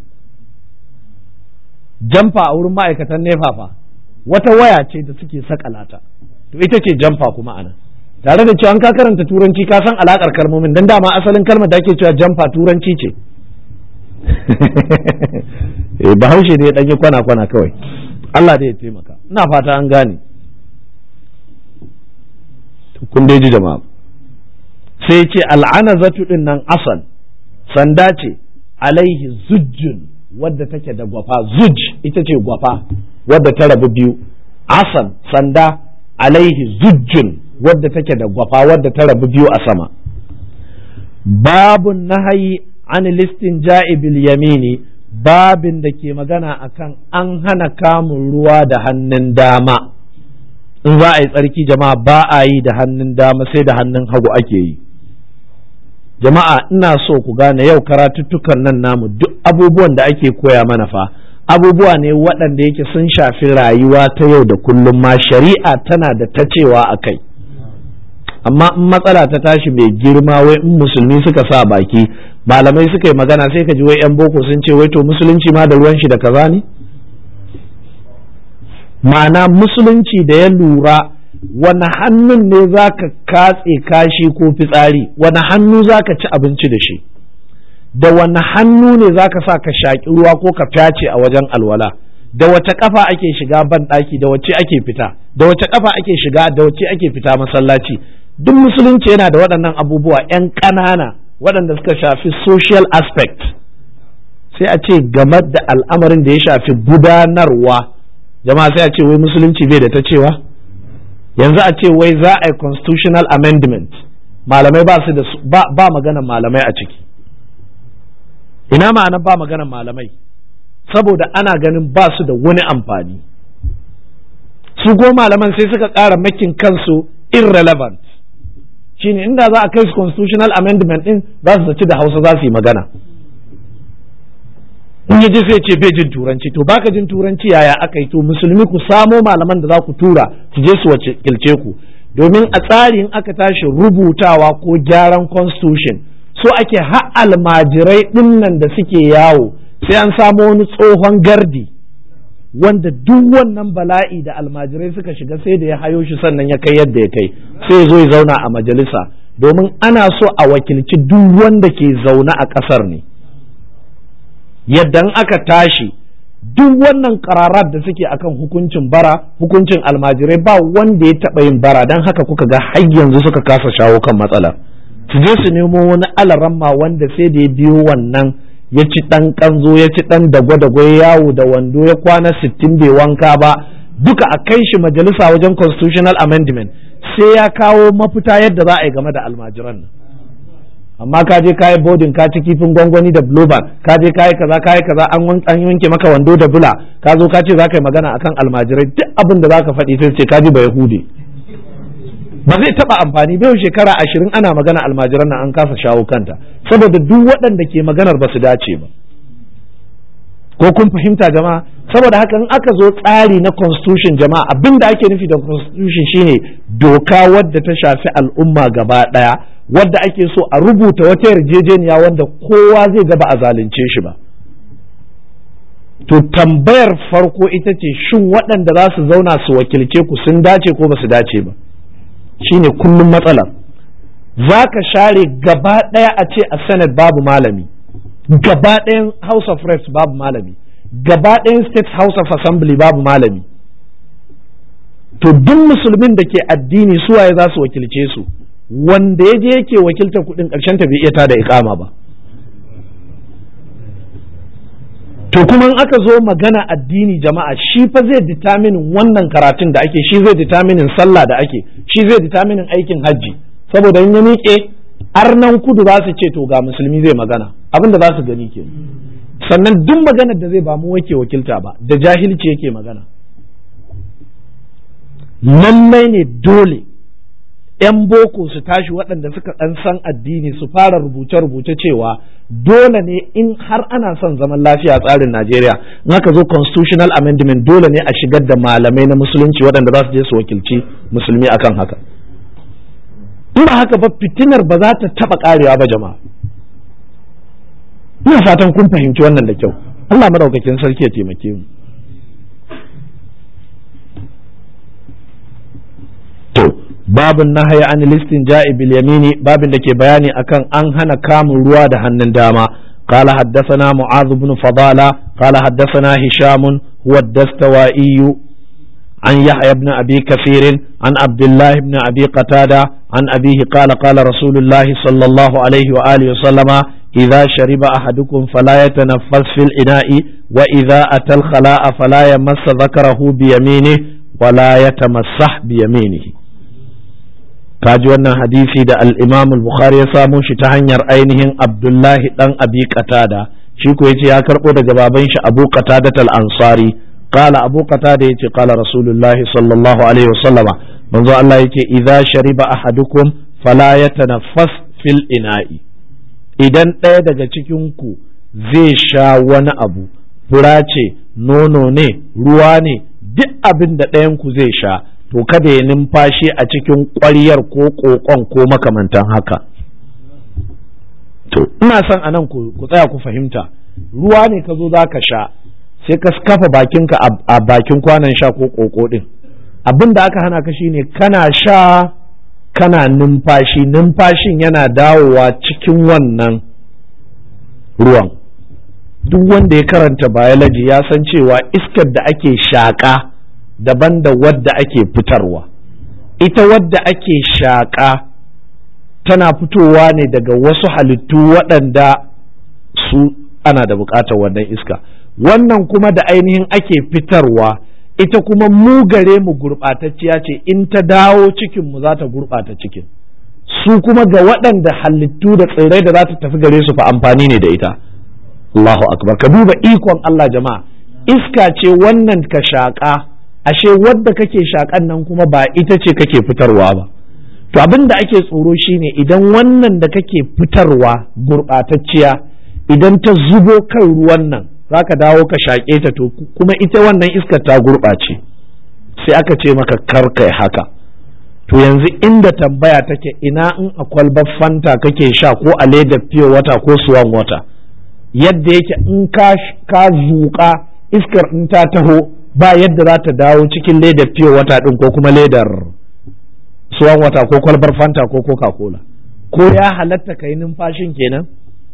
jamfa a wurin ma'aikatan nefa fa wata waya ce da suke sakalata to ita ce jamfa kuma anan tare da cewa an ka karanta turanci ka san alakar kalmomin dan dama asalin kalmar da ake cewa jamfa turanci ce eh bahaushe ne ya danyi kwana kwana kawai Allah da ya taimaka ina fata an gane kun dai ji jama'a sai ce al'anazatu din nan asal sanda ce alaihi zujjun wadda take da gwafa zuj ita ce gwafa wadda ta rabu biyu asal sanda alaihi zujjun wadda take da gwafa wadda ta rabu biyu a sama babun nahayi an listin bil yamini babin da ke magana akan an hana kamun ruwa da hannun dama in za a yi tsarki jama'a ba a yi da hannun dama sai da hannun hagu ake yi jama'a ina so ku gane yau karatuttukan nan namu duk abubuwan da ake koya mana fa abubuwa ne waɗanda yake sun shafi rayuwa ta yau da kullum ma shari'a tana da ta cewa a kai amma in matsala ta tashi mai girma wai in musulmi suka sa baki malamai suka yi magana sai ka ji wai 'yan boko sun ce wai to musulunci ma da ruwan shi da kaza ne ma'ana musulunci da ya lura wani hannun ne za ka katse kashi ko fitsari wani hannu za ka ci abinci da shi da wani hannu ne za ka sa ka shaƙi ruwa ko ka fyace a wajen alwala da wace kafa ake shiga ban ɗaki da wace ake fita da wace kafa ake shiga da wace ake fita masallaci duk musulunci yana da waɗannan abubuwa 'yan ƙanana waɗanda suka shafi social aspect sai a ce game da al'amarin da ya shafi gudanarwa jama'a sai a ce wai musulunci bai da ta cewa yanzu a ce wai za a yi constitutional amendment malamai ba su da ba, ba magana malamai a ciki ina ma'anar ba magana malamai saboda ana ganin ba su da wani amfani su go malaman sai suka ƙara makin kansu irrelevant shine inda za a kai su constitutional amendment din za su zaci da hausa za su yi magana in yaji sai ce bai jin turanci to baka jin turanci yaya aka yi to musulmi ku samo malaman da za ku tura su je su wakilce ku domin a tsarin aka tashi rubutawa ko gyaran constitution so ake ha almajirai dinnan da suke yawo sai an samu wani tsohon gardi wanda duk wannan bala'i da almajirai suka shiga sai da ya hayo shi sannan ya kai yadda ya kai sai ya zo ya zauna a majalisa domin ana so a wakilci duk wanda ke zaune a ƙasar ne yadda aka tashi duk wannan kararar da suke akan hukuncin bara hukuncin almajirai ba wanda ya taɓa yin bara don haka kuka ga har yanzu suka kasa shawo kan matsalar su je su nemo wani alaramma wanda sai da ya biyo wannan ya ci ɗan ƙanzo ya ci ɗan dagwa-dagwa ya yawo da wando ya kwana sittin bai wanka ba duka a kai shi majalisa wajen constitutional amendment sai ya kawo mafita yadda za a yi game da almajiran nan amma ka je kayi bodin ka ci kifin gwangwani da blueband ka je kayi kaza kayi kaza an an yanke maka wando da bula ka zo ka ce za ka yi magana akan almajirai duk abin da za ka faɗi sai ce ka ji ba yahudi ba zai taɓa amfani bai shekara ashirin ana magana almajiran nan an kasa shawo kanta saboda duk waɗanda ke maganar ba su dace ba ko kun fahimta jama'a saboda haka in aka zo tsari na constitution jama'a abin da ake nufi da constitution shine doka wadda ta shafi al'umma gaba ɗaya wadda ake so a rubuta wata yarjejeniya wanda kowa zai ga ba a zalunce shi ba to tambayar farko ita ce shin waɗanda za su zauna su wakilce ku sun dace ko ba su dace ba shine kullum matsala za ka share gaba ɗaya a ce a senate babu malami gaba ɗayan house of reps babu malami gaba ɗayan state house of assembly babu malami to duk musulmin da ke addini suwaye za su wakilce su wanda ya je yake wakiltar kudin ƙarshen ta bai iya tada ikama ba to kuma in aka zo magana addini jama'a shi fa zai determinin wannan karatun da ake shi zai determinin sallah da ake shi zai determinin aikin hajji saboda in ya miƙe arnan kudu za su ce to ga musulmi zai magana abin da za su gani ke sannan duk maganar da zai ba mu wake wakilta ba da jahilci yake magana lallai ne dole 'yan boko su tashi waɗanda suka ɗan san addini su fara rubuce-rubuce cewa dole ne in har ana son zaman lafiya a tsarin Najeriya in aka zo constitutional amendment dole ne a shigar da malamai na musulunci waɗanda za su je su wakilci musulmi akan haka in ba haka ba fitinar ba za ta taɓa ƙarewa ba jama'a ina fatan kun fahimci wannan da kyau Allah madaukakin sarki ya taimake mu to babin nahayi an listin ja'i bil yamini babin da ke bayani akan an hana kamun ruwa da hannun dama قال حدثنا معاذ بن فضالة قال حدثنا هشام هو الدستوائي عن يحيى بن أبي كثير عن عبد الله بن أبي قتادة عن أبيه قال قال رسول الله صلى الله عليه وآله وسلم إذا شرب أحدكم فلا يتنفس في الإناء وإذا أتى الخلاء فلا يمس ذكره بيمينه ولا يتمسح بيمينه kaji wannan hadisi da al-Imam al-Bukhari ya samo shi ta hanyar ainihin Abdullahi dan Abi Qatada shi ko yace ya karbo daga baban shi Abu Qatada al-Ansari qala Abu Qatada yace qala Rasulullahi sallallahu alaihi wasallama manzo Allah yace idza shariba ahadukum fala yatanaffas fil ina'i idan ɗaya daga cikin ku zai sha wani abu fura ce nono ne ruwa ne duk abin da ɗayan ku zai sha to kada ya numfashi a cikin ƙwaryar ko ƙoƙon ko makamantan haka to ina son a nan ku tsaya ku fahimta ruwa ne ka zo za ka sha sai ka kafa bakinka a bakin kwanan sha ko ƙoƙo ɗin abin da aka hana ka shine kana sha kana numfashi numfashin yana dawowa cikin wannan ruwan duk wanda ya karanta biology ya san cewa iskar da ake shaƙa daban da wadda ake fitarwa ita wadda ake shaƙa tana fitowa ne daga wasu halittu waɗanda su ana da buƙatar wannan iska wannan kuma da ainihin ake fitarwa ita kuma mu gare mu gurɓatacciya ce in ta dawo cikin mu za ta gurɓata cikin su kuma ga waɗanda halittu da tsirrai da za ta tafi gare su fa amfani ne da ita Allahu akbar ka duba ikon Allah jama'a iska ce wannan ka shaƙa ashe wadda kake shakan nan kuma ba ita ce kake fitarwa ba to abin da ake tsoro shine idan wannan da kake fitarwa gurɓatacciya idan ta zubo kan ruwan nan za ka dawo ka shaƙe ta to kuma ita wannan iskar ta gurɓace sai aka ce maka kar kai haka to yanzu inda tambaya take ina in a kwalbar fanta kake sha ko a ledar fiye wata ko suwan wata yadda yake in ka zuƙa iskar in ta taho ba yadda za ta dawo cikin ledar fiye wata ɗin ko kuma ledar suwan wata ko kwalbar fanta ko coca cola ko ya halatta ka yi numfashin kenan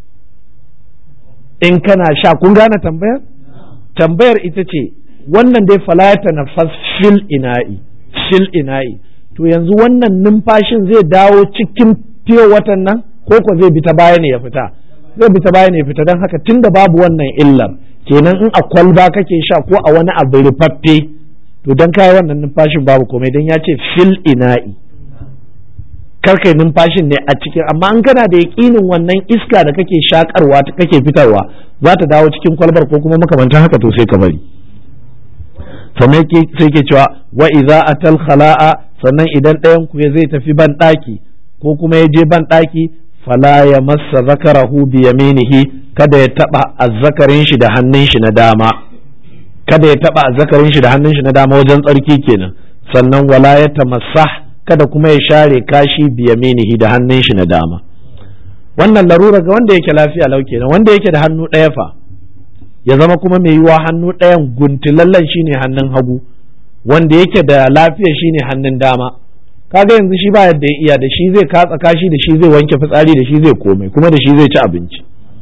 in kana sha kun gane tambayar tambayar ita ce wannan dai falata na fil ina'i fil ina'i to yanzu wannan numfashin zai dawo cikin fiye watan nan ko ko zai bi ta baya ne ya fita zai bi ta baya ne ya fita don haka tunda babu wannan illar kenan in a kwalba kake sha ko a wani abu rufaffe to don kai wannan numfashin babu komai don ya ce fil ina'i karkai numfashin ne a cikin amma an kana da yaƙinin wannan iska da kake shakarwa kake fitarwa za ta dawo cikin kwalbar ko kuma makamantan haka to sai ka bari sannan sai ke cewa wa idza atal khala'a sannan idan ɗayan ku zai tafi ban ɗaki ko kuma ya je ban ɗaki fala ya massa zakarahu bi yaminihi kada ya taba azzakarin shi da hannun shi na dama kada ya taba azzakarin shi da hannun shi na dama wajen tsarki kenan sannan wala ya tamassah kada kuma ya share kashi bi yaminihi da hannun shi na dama wannan larura ga wanda yake lafiya lau kenan wanda yake da hannu ɗaya fa ya zama kuma mai yiwa hannu ɗayan guntulallen shine hannun hagu wanda yake da lafiya shine hannun dama kaga yanzu shi ba yadda ya iya da shi zai katsa kashi da shi zai wanke fitsari da shi zai komai kuma da shi zai ci abinci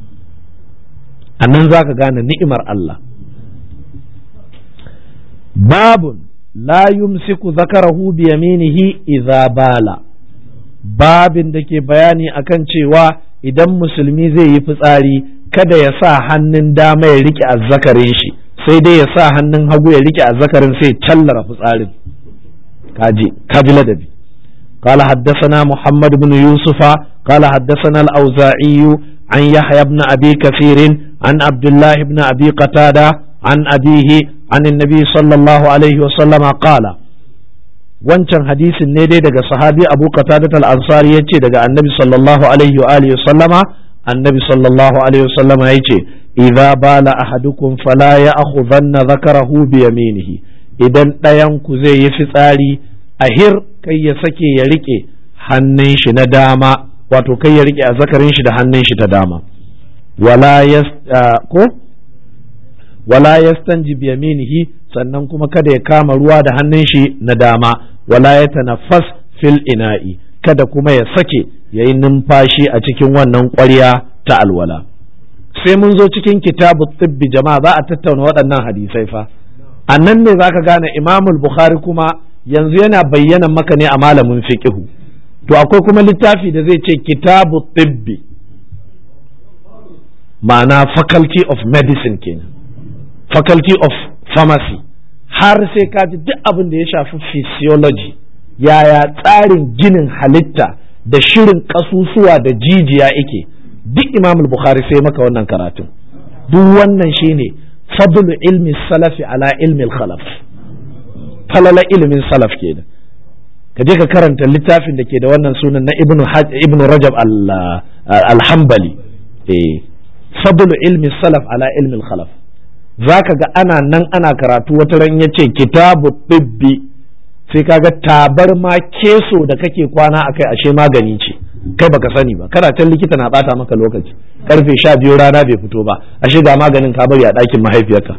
a nan za ka gane ni'imar Allah babun la yumsiku zakarahu bi yaminihi idza bala babin da ke bayani akan cewa idan musulmi zai yi fitsari kada ya sa hannun dama ya rike azzakarin shi sai dai ya sa hannun hagu ya rike azzakarin sai callara fitsarin kaji kaji ladabi قال حدثنا محمد بن يوسف قال حدثنا الأوزاعي عن يحيى بن أبي كثير عن عبد الله بن أبي قتادة عن أبيه عن النبي صلى الله عليه وسلم قال wancan hadisin ne dai daga sahabi Abu Qatadah al-Ansari yace daga Annabi sallallahu alaihi wa alihi sallama Annabi sallallahu alaihi wa sallama yace idza bala ahadukum fala ya'khudhanna dhakarahu bi yaminihi idan ɗayan ku zai yi fitsari ahir kai ya sake ya rike hannun shi na dama wato kai ya rike azzakarin shi da hannun shi ta dama wala yas ko wala yastanji bi yaminihi sannan kuma kada ya kama ruwa da hannun shi na dama wala ya tanaffas fil ina'i kada kuma ya sake ya yi numfashi a cikin wannan ƙwarya ta alwala sai mun zo cikin kitabu tibbi jama'a za a tattauna waɗannan hadisai fa a nan ne za ka gane imamul bukhari kuma yanzu yana bayyana maka ne a malamin fiqihu to akwai kuma littafi da zai ce kitabu tibbi ma'ana faculty of medicine kenan faculty of pharmacy har sai ka ji duk abin da ya shafi physiology yaya tsarin ginin halitta da shirin kasusuwa da jijiya yake duk imamul bukhari sai maka wannan karatun duk wannan shine fadlu ilmi salafi ala ilmi khalaf falala ilimin salaf kenan ka je ka karanta littafin da ke da wannan sunan na ibnu ibnu rajab al-hanbali eh fadlu ilmi salaf ala ilmi khalaf zaka ga ana nan ana karatu wata ran yace kitabu tibbi sai kaga tabar ma keso da kake kwana akai ashe magani ce kai baka sani ba kana can likita na bata maka lokaci karfe sha biyu rana bai fito ba ashe ga maganin ka bari a ɗakin mahaifiyarka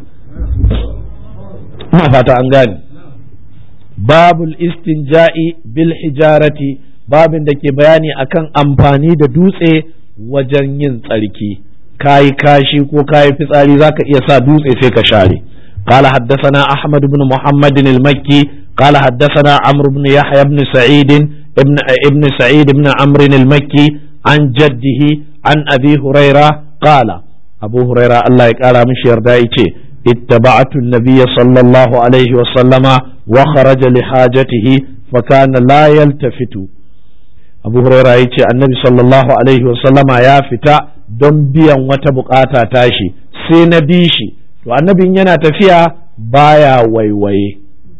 ina fata an gane babul istinja'i bil hijarati babin da ke bayani akan amfani da dutse wajen yin tsarki kayi kashi ko kayi fitsari zaka iya sa dutse sai ka share قال حدثنا أحمد بن محمد المكي قال حدثنا عمرو بن يحيى بن سعيد ابن ابن سعيد بن عمرو المكي عن جده عن أبي هريرة قال أبو هريرة الله يقال مش يردائي اتبعت النبي صلى الله عليه وسلم وخرج لحاجته فكان لا يلتفت أبو هريرة يقول النبي صلى الله عليه وسلم يا فتا don biyan wata bukata tashi sai na bi shi to annabin yana tafiya baya waiwaye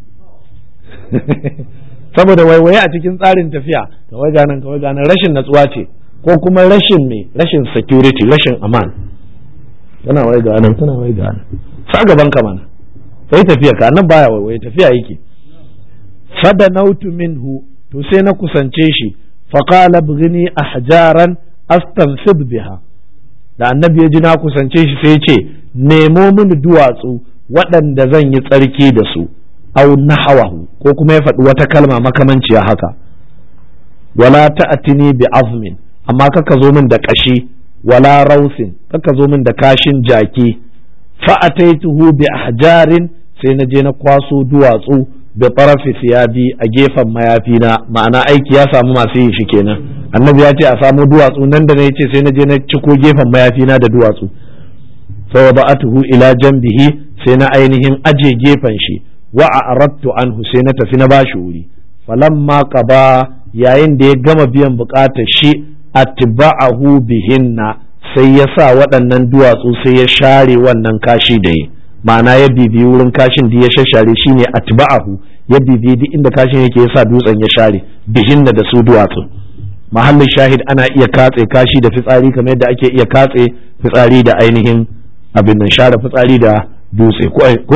saboda waiwaye a cikin tsarin tafiya kawai ganin kawai ganin rashin natsuwa ce ko kuma rashin me rashin security rashin aman tana wai ga nan tana wai ga nan sa gaban ka mana sai tafiya ka nan baya waiwaye tafiya yake fada nautu minhu to sai na kusance shi faqala bghini ahjaran astanfid biha da annabi ya ji na kusance shi sai ce nemo mini duwatsu waɗanda zan yi tsarki da su au nahawahu ko kuma ya faɗi wata kalma makamanciya haka wala ta'tini bi azmin amma kaka zo min da ƙashi wala rausin kaka zo min da kashin jaki fa ataituhu bi ahjarin sai na je na kwaso duwatsu da tarafi siyabi a gefen mayafina ma'ana aiki ya samu masu yin shi kenan annabi ya ce a samu duwatsu nan da na ce sai na je na ciko gefen mayafina da duwatsu fa ba'atuhu ila janbihi sai na ainihin aje gefen shi wa a'radtu anhu sai na tafi na bashi wuri falamma qaba yayin da ya gama biyan bukatar shi atba'ahu bihinna sai ya sa waɗannan duwatsu sai ya share wannan kashi da yi ma'ana ya bibi wurin kashin da ya shashare shine atba'ahu ya bibi duk inda kashin yake ya sa dutsen ya share bihinna da su duwatsu mahallin shahid ana iya katse kashi da fitsari kamar yadda ake iya katse fitsari da ainihin abin nan share fitsari da dutse ko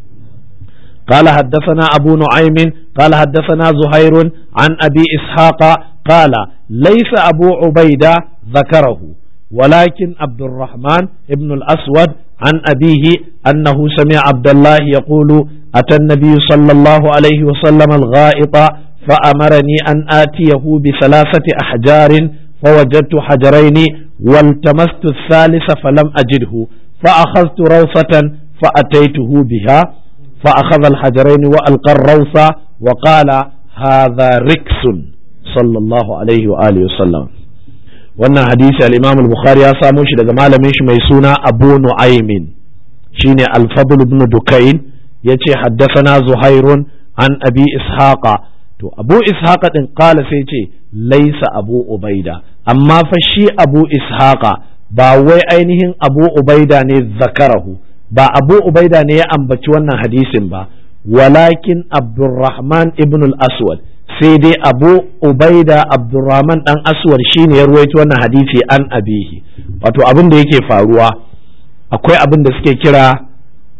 قال حدثنا أبو نعيم قال حدثنا زهير عن أبي إسحاق قال ليس أبو عبيدة ذكره ولكن عبد الرحمن ابن الأسود عن أبيه أنه سمع عبد الله يقول أتى النبي صلى الله عليه وسلم الغائط فأمرني أن آتيه بثلاثة أحجار فوجدت حجرين والتمست الثالث فلم أجده فأخذت روثة فأتيته بها فأخذ الحجرين وألقى الروث وقال هذا ركس صلى الله عليه وآله وسلم wannan hadisi al-Imam al-Bukhari ya samo shi daga malamin shi mai suna Abu Nu'aymin shine Al-Fadl ibn Dukayn yace haddathana Zuhairun an Abi Ishaqa to Abu Ishaqa din kala sai ce laisa Abu Ubaida amma fa shi Abu Ishaqa ba wai ainihin Abu Ubaida ne zakarahu ba Abu Ubaida ne ya ambaci wannan hadisin ba walakin Abdurrahman ibn al-Aswad sai dai abu ubaida abdurrahman dan aswar shine ya ruwaito wannan hadisi an abihi wato abin da yake faruwa akwai abin da suke kira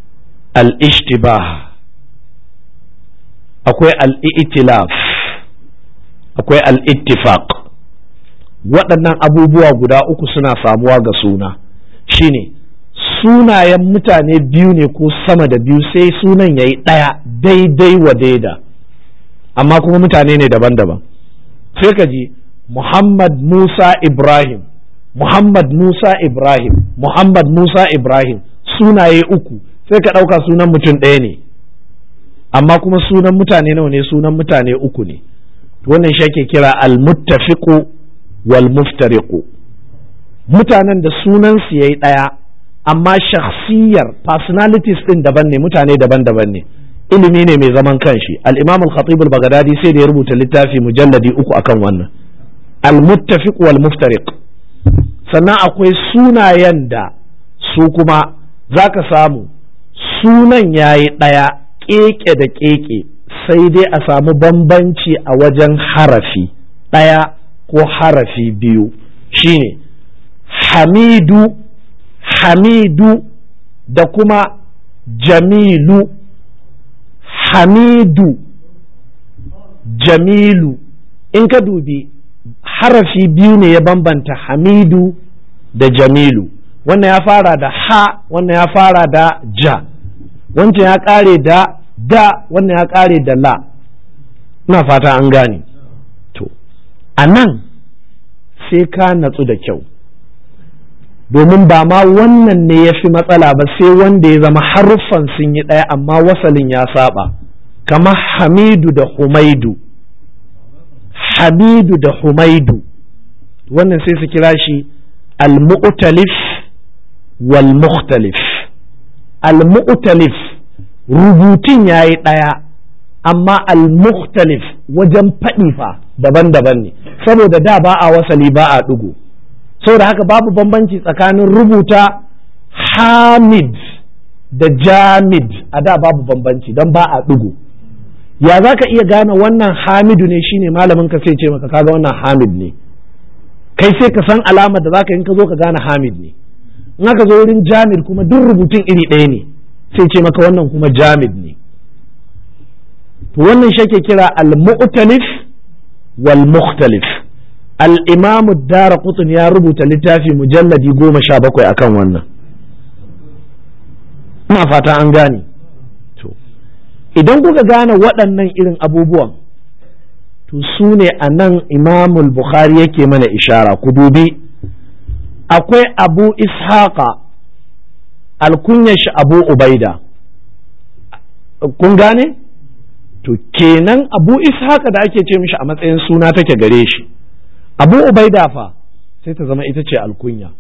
al-ishtibah akwai al-i'tilaf akwai al-ittifaq waɗannan abubuwa guda uku suna samuwa ga suna shine sunayen mutane biyu ne ko sama da biyu sai sunan yayi ɗaya daidai wa daida amma kuma mutane ne daban-daban sai ka ji Muhammad Musa Ibrahim Muhammad Musa Ibrahim Muhammad Musa Ibrahim sunaye uku sai ka ɗauka sunan mutum ɗaya ne amma kuma sunan mutane nawa ne sunan mutane uku ne wannan shi ake kira al-muttafiqu wal muftariqu mutanen da sunan su yayi ɗaya amma shakhsiyar personalities ɗin daban ne mutane daban-daban ne ilimi ne mai zaman kanshi al-imam al-khatib al-baghdadi sai da ya rubuta littafi mujalladi uku akan wannan al-muttafiq wal muftariq sannan akwai sunayen da su kuma zaka samu sunan yayi ɗaya keke da keke sai dai a samu bambanci a wajen harafi ɗaya ko harafi biyu shine hamidu hamidu da kuma jamilu hamidu jamilu in ka dubi harafi biyu ne ya bambanta hamidu da jamilu wannan ya fara da ha wannan ya fara da ja wancan ya kare da da wannan ya kare da la ina fata an gane to a nan sai ka natsu da kyau domin ba ma wannan ne ya fi matsala ba sai wanda ya zama haruffan sun yi ɗaya amma wasalin ya saba kamar hamidu da humaidu hamidu da humaidu wannan sai su kira shi al-mu'talif wal mukhtalif al-mu'talif rubutun ya yi ɗaya amma al-mukhtalif wajen faɗi fa daban-daban ne saboda da ba a wasali ba a ɗigo saboda haka babu bambanci tsakanin rubuta hamid da jamid a da babu bambanci don ba a ɗigo ya za ka iya gane wannan hamidu ne shine malamin ka sai ce maka kaga wannan hamid ne kai sai ka san alamar da zaka in ka zo ka gane hamid ne in aka zo wurin jamid kuma duk rubutun iri ɗaya ne sai ce maka wannan kuma jamid ne to wannan shi ake kira al-mu'talif wal mukhtalif al'imamu dara kutun ya rubuta littafi mujalladi goma sha bakwai akan wannan ina fata an gane to idan kuka gane waɗannan irin abubuwan to su ne a nan imamul bukhari yake mana ishara ku dubi akwai abu ishaqa alkunyar shi abu ubaida kun gane to kenan abu ishaqa da ake ce mishi a matsayin suna take gare shi abu ubaida fa sai ta zama ita ce alkunya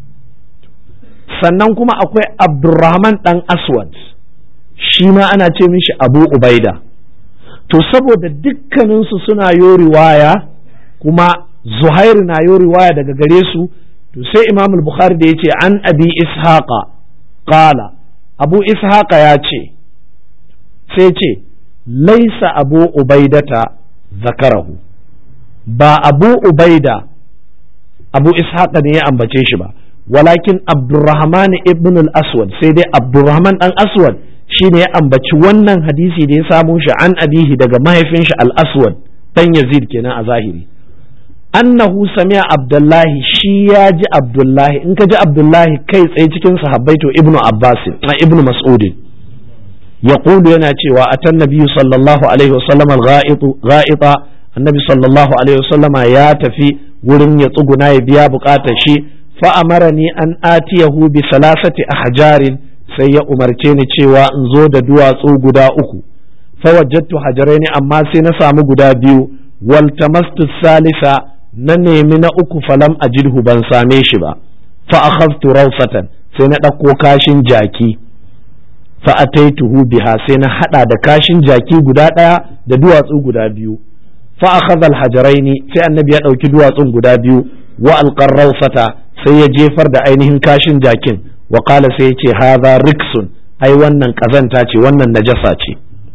sannan kuma akwai abdurrahman dan aswad shi ma ana ce mishi abu ubaida to saboda dukkaninsu suna yo riwaya kuma zuhairu na yo riwaya daga gare su to sai imam bukhari da ya ce an abi ishaqa qala abu ishaqa ya ce sai ce laisa abu ubaidata zakarahu ba abu ubaida abu ishaqa ne ya ambace shi ba walakin abdurrahman ibn al-aswad sai dai abdurrahman dan aswad shi ne ya ambaci wannan hadisi da ya samo shi an abihi daga mahaifin shi al-aswad dan yazid kenan a zahiri annahu sami'a abdullahi shi ya ji abdullahi in ka ji abdullahi kai tsaye cikin sahabbai to ibnu abbas na ibnu mas'ud yaqulu yana cewa atan nabiyyu sallallahu alaihi wasallam al-gha'ita annabi sallallahu alaihi wasallam ya tafi wurin ya tsuguna ya biya bukatar shi fa amarani an atiyahu bi salasati ahjarin sai ya umarce ni cewa in zo da duwatsu guda uku fawajjattu hajaraini amma sai na samu guda biyu waltamastu salisa na nemi na uku falam ajidhu ban same shi ba fa akhadtu rawsatan sai na ɗauko kashin jaki fa ataituhu biha sai na hada da kashin jaki guda ɗaya da duwatsu guda biyu fa akhadha alhajaraini sai annabi ya ɗauki duwatsun guda biyu wa alqar rawsata sai ya jefar da ainihin kashin jakin wa qala sai ya ce hadha riksun ai wannan kazanta ce wannan najasa ce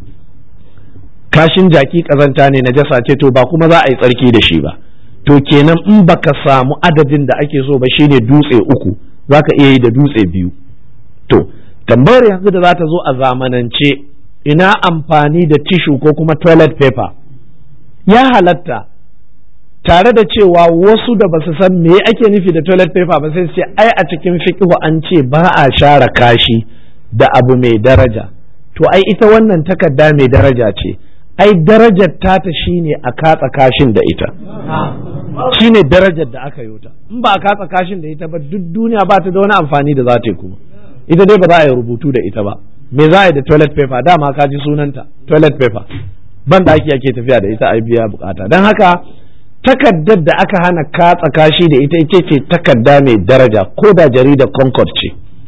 kashin jaki kazanta ne najasa ce to ba kuma za a yi tsarki da shi ba to kenan in baka samu adadin da ake so ba shine dutse uku zaka iya yi da dutse biyu to tambayar yanzu da za ta zo a zamanance ina amfani da tishu ko kuma toilet paper ya halatta tare da cewa wasu da basu san me ake nufi da toilet paper ba sai su ce ai a cikin fiqhu an ce ba a share kashi da abu mai daraja to ai ita wannan takarda mai daraja ce ai darajar tata shine a katsa kashin da ita shine darajar da aka yi ta in ba a katsa kashin da ita ba duk duniya ba ta da wani amfani da za ta yi kuma ita dai ba za a yi rubutu da ita ba me za a yi da toilet paper dama ka ji sunanta toilet paper ban da ake tafiya da ita a biya bukata don haka takaddar da aka hana katsa kashi da ita ita ce takarda mai daraja ko da jaridar concord ce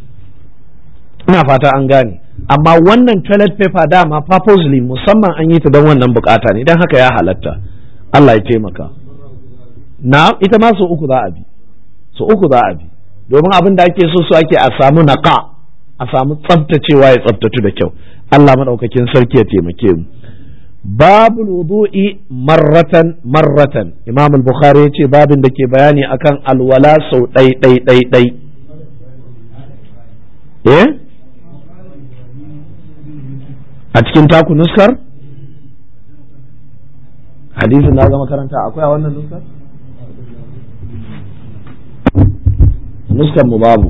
ina fata an gane amma wannan toilet paper dama purposely musamman an yi ta don wannan bukata ne don haka ya halatta Allah ya taimaka na ita ma so uku za a bi so uku za a bi domin abin da ake so su ake a samu naqa a samu tsaftacewa ya tsaftatu da kyau Allah madaukakin sarki ya taimake mu babu wudu'i marratan marratan imam al-bukhari ya ce babin da ke bayani akan alwala sau ɗai ɗai ɗai ɗai eh a cikin taku nuskar hadisin na zama karanta akwai a wannan nuskar nuskar mu babu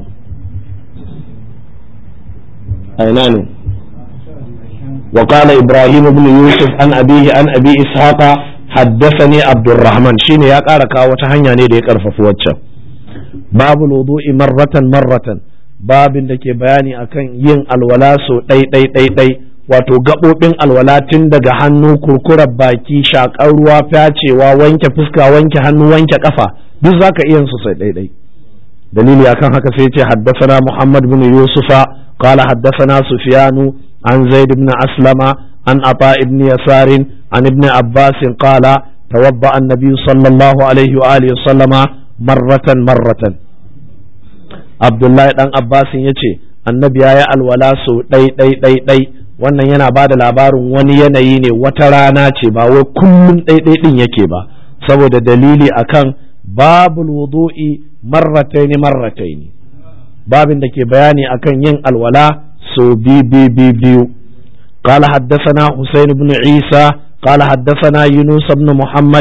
a ina ne وقال إبراهيم بن يوسف عن أبيه عن أبي إسحاق حدثني عبد الرحمن شين يا قارك وتهنيا ني دي كرفف وچا باب الوضوء مرة مرة باب da ke bayani akan yin alwala so ɗai ɗai ɗai ɗai wato gaɓoɓin alwala tun daga hannu kurkurar baki shaƙar ruwa fyacewa wanke fuska wanke hannu wanke ƙafa duk zaka iya su sai ɗai ɗai dalili akan haka sai ce haddasana Muhammad bin Yusufa قال حدثنا سفيان عن زيد بن أسلم عن عطاء بن يسار عن ابن عباس قال توضأ النبي صلى الله عليه وآله وسلم مرة مرة عبد الله بن عباس يتي annabi ya yi alwala sau ɗai ɗai ɗai ɗai wannan yana ba da labarin wani yanayi ne wata rana ce ba wai kullum ɗai ɗai ɗin yake ba saboda dalili akan babul wudu'i marrataini marrataini babin da ke bayani akan yin alwala so bi bi bi biyu قال حدثنا حسين بن عيسى قال حدثنا يونس بن محمد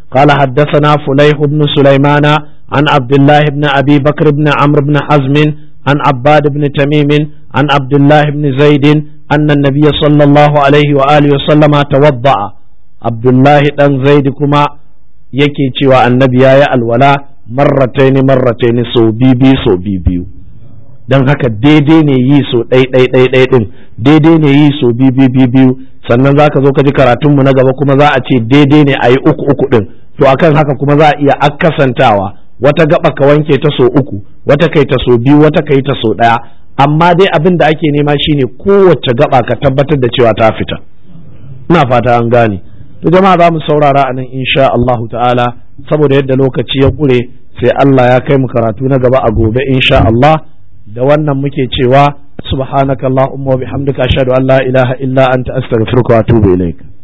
قال حدثنا فليح بن سليمان عن عبد الله بن أبي بكر بن عمرو بن حزم عن عباد بن تميم عن عبد الله بن زيد أن النبي صلى الله عليه وآله وسلم توضأ عبد الله بن زيد كما yake cewa annabi ya yi alwala marrataini marrataini so bibi so biyu don haka daidai ne yi so ɗai ɗai ɗai ɗai ɗin daidai ne yi so bibi biyu sannan za ka zo ka ji karatunmu na gaba kuma za a ce daidai ne a yi uku uku ɗin to akan haka kuma za a iya akasantawa wata gaba ka wanke ta so uku wata kai ta so biyu wata kai ta so ɗaya amma dai abin da ake nema shine kowace gaba ka tabbatar da cewa ta fita ina fata an gane to jama'a za mu saurara a nan insha Allahu ta'ala saboda yadda lokaci ya ƙure sai Allah ya kai mu karatu na gaba a gobe insha Allah da wannan muke cewa subhanakallahumma wa bihamdika ashhadu an la ilaha illa anta astaghfiruka wa atubu ilaik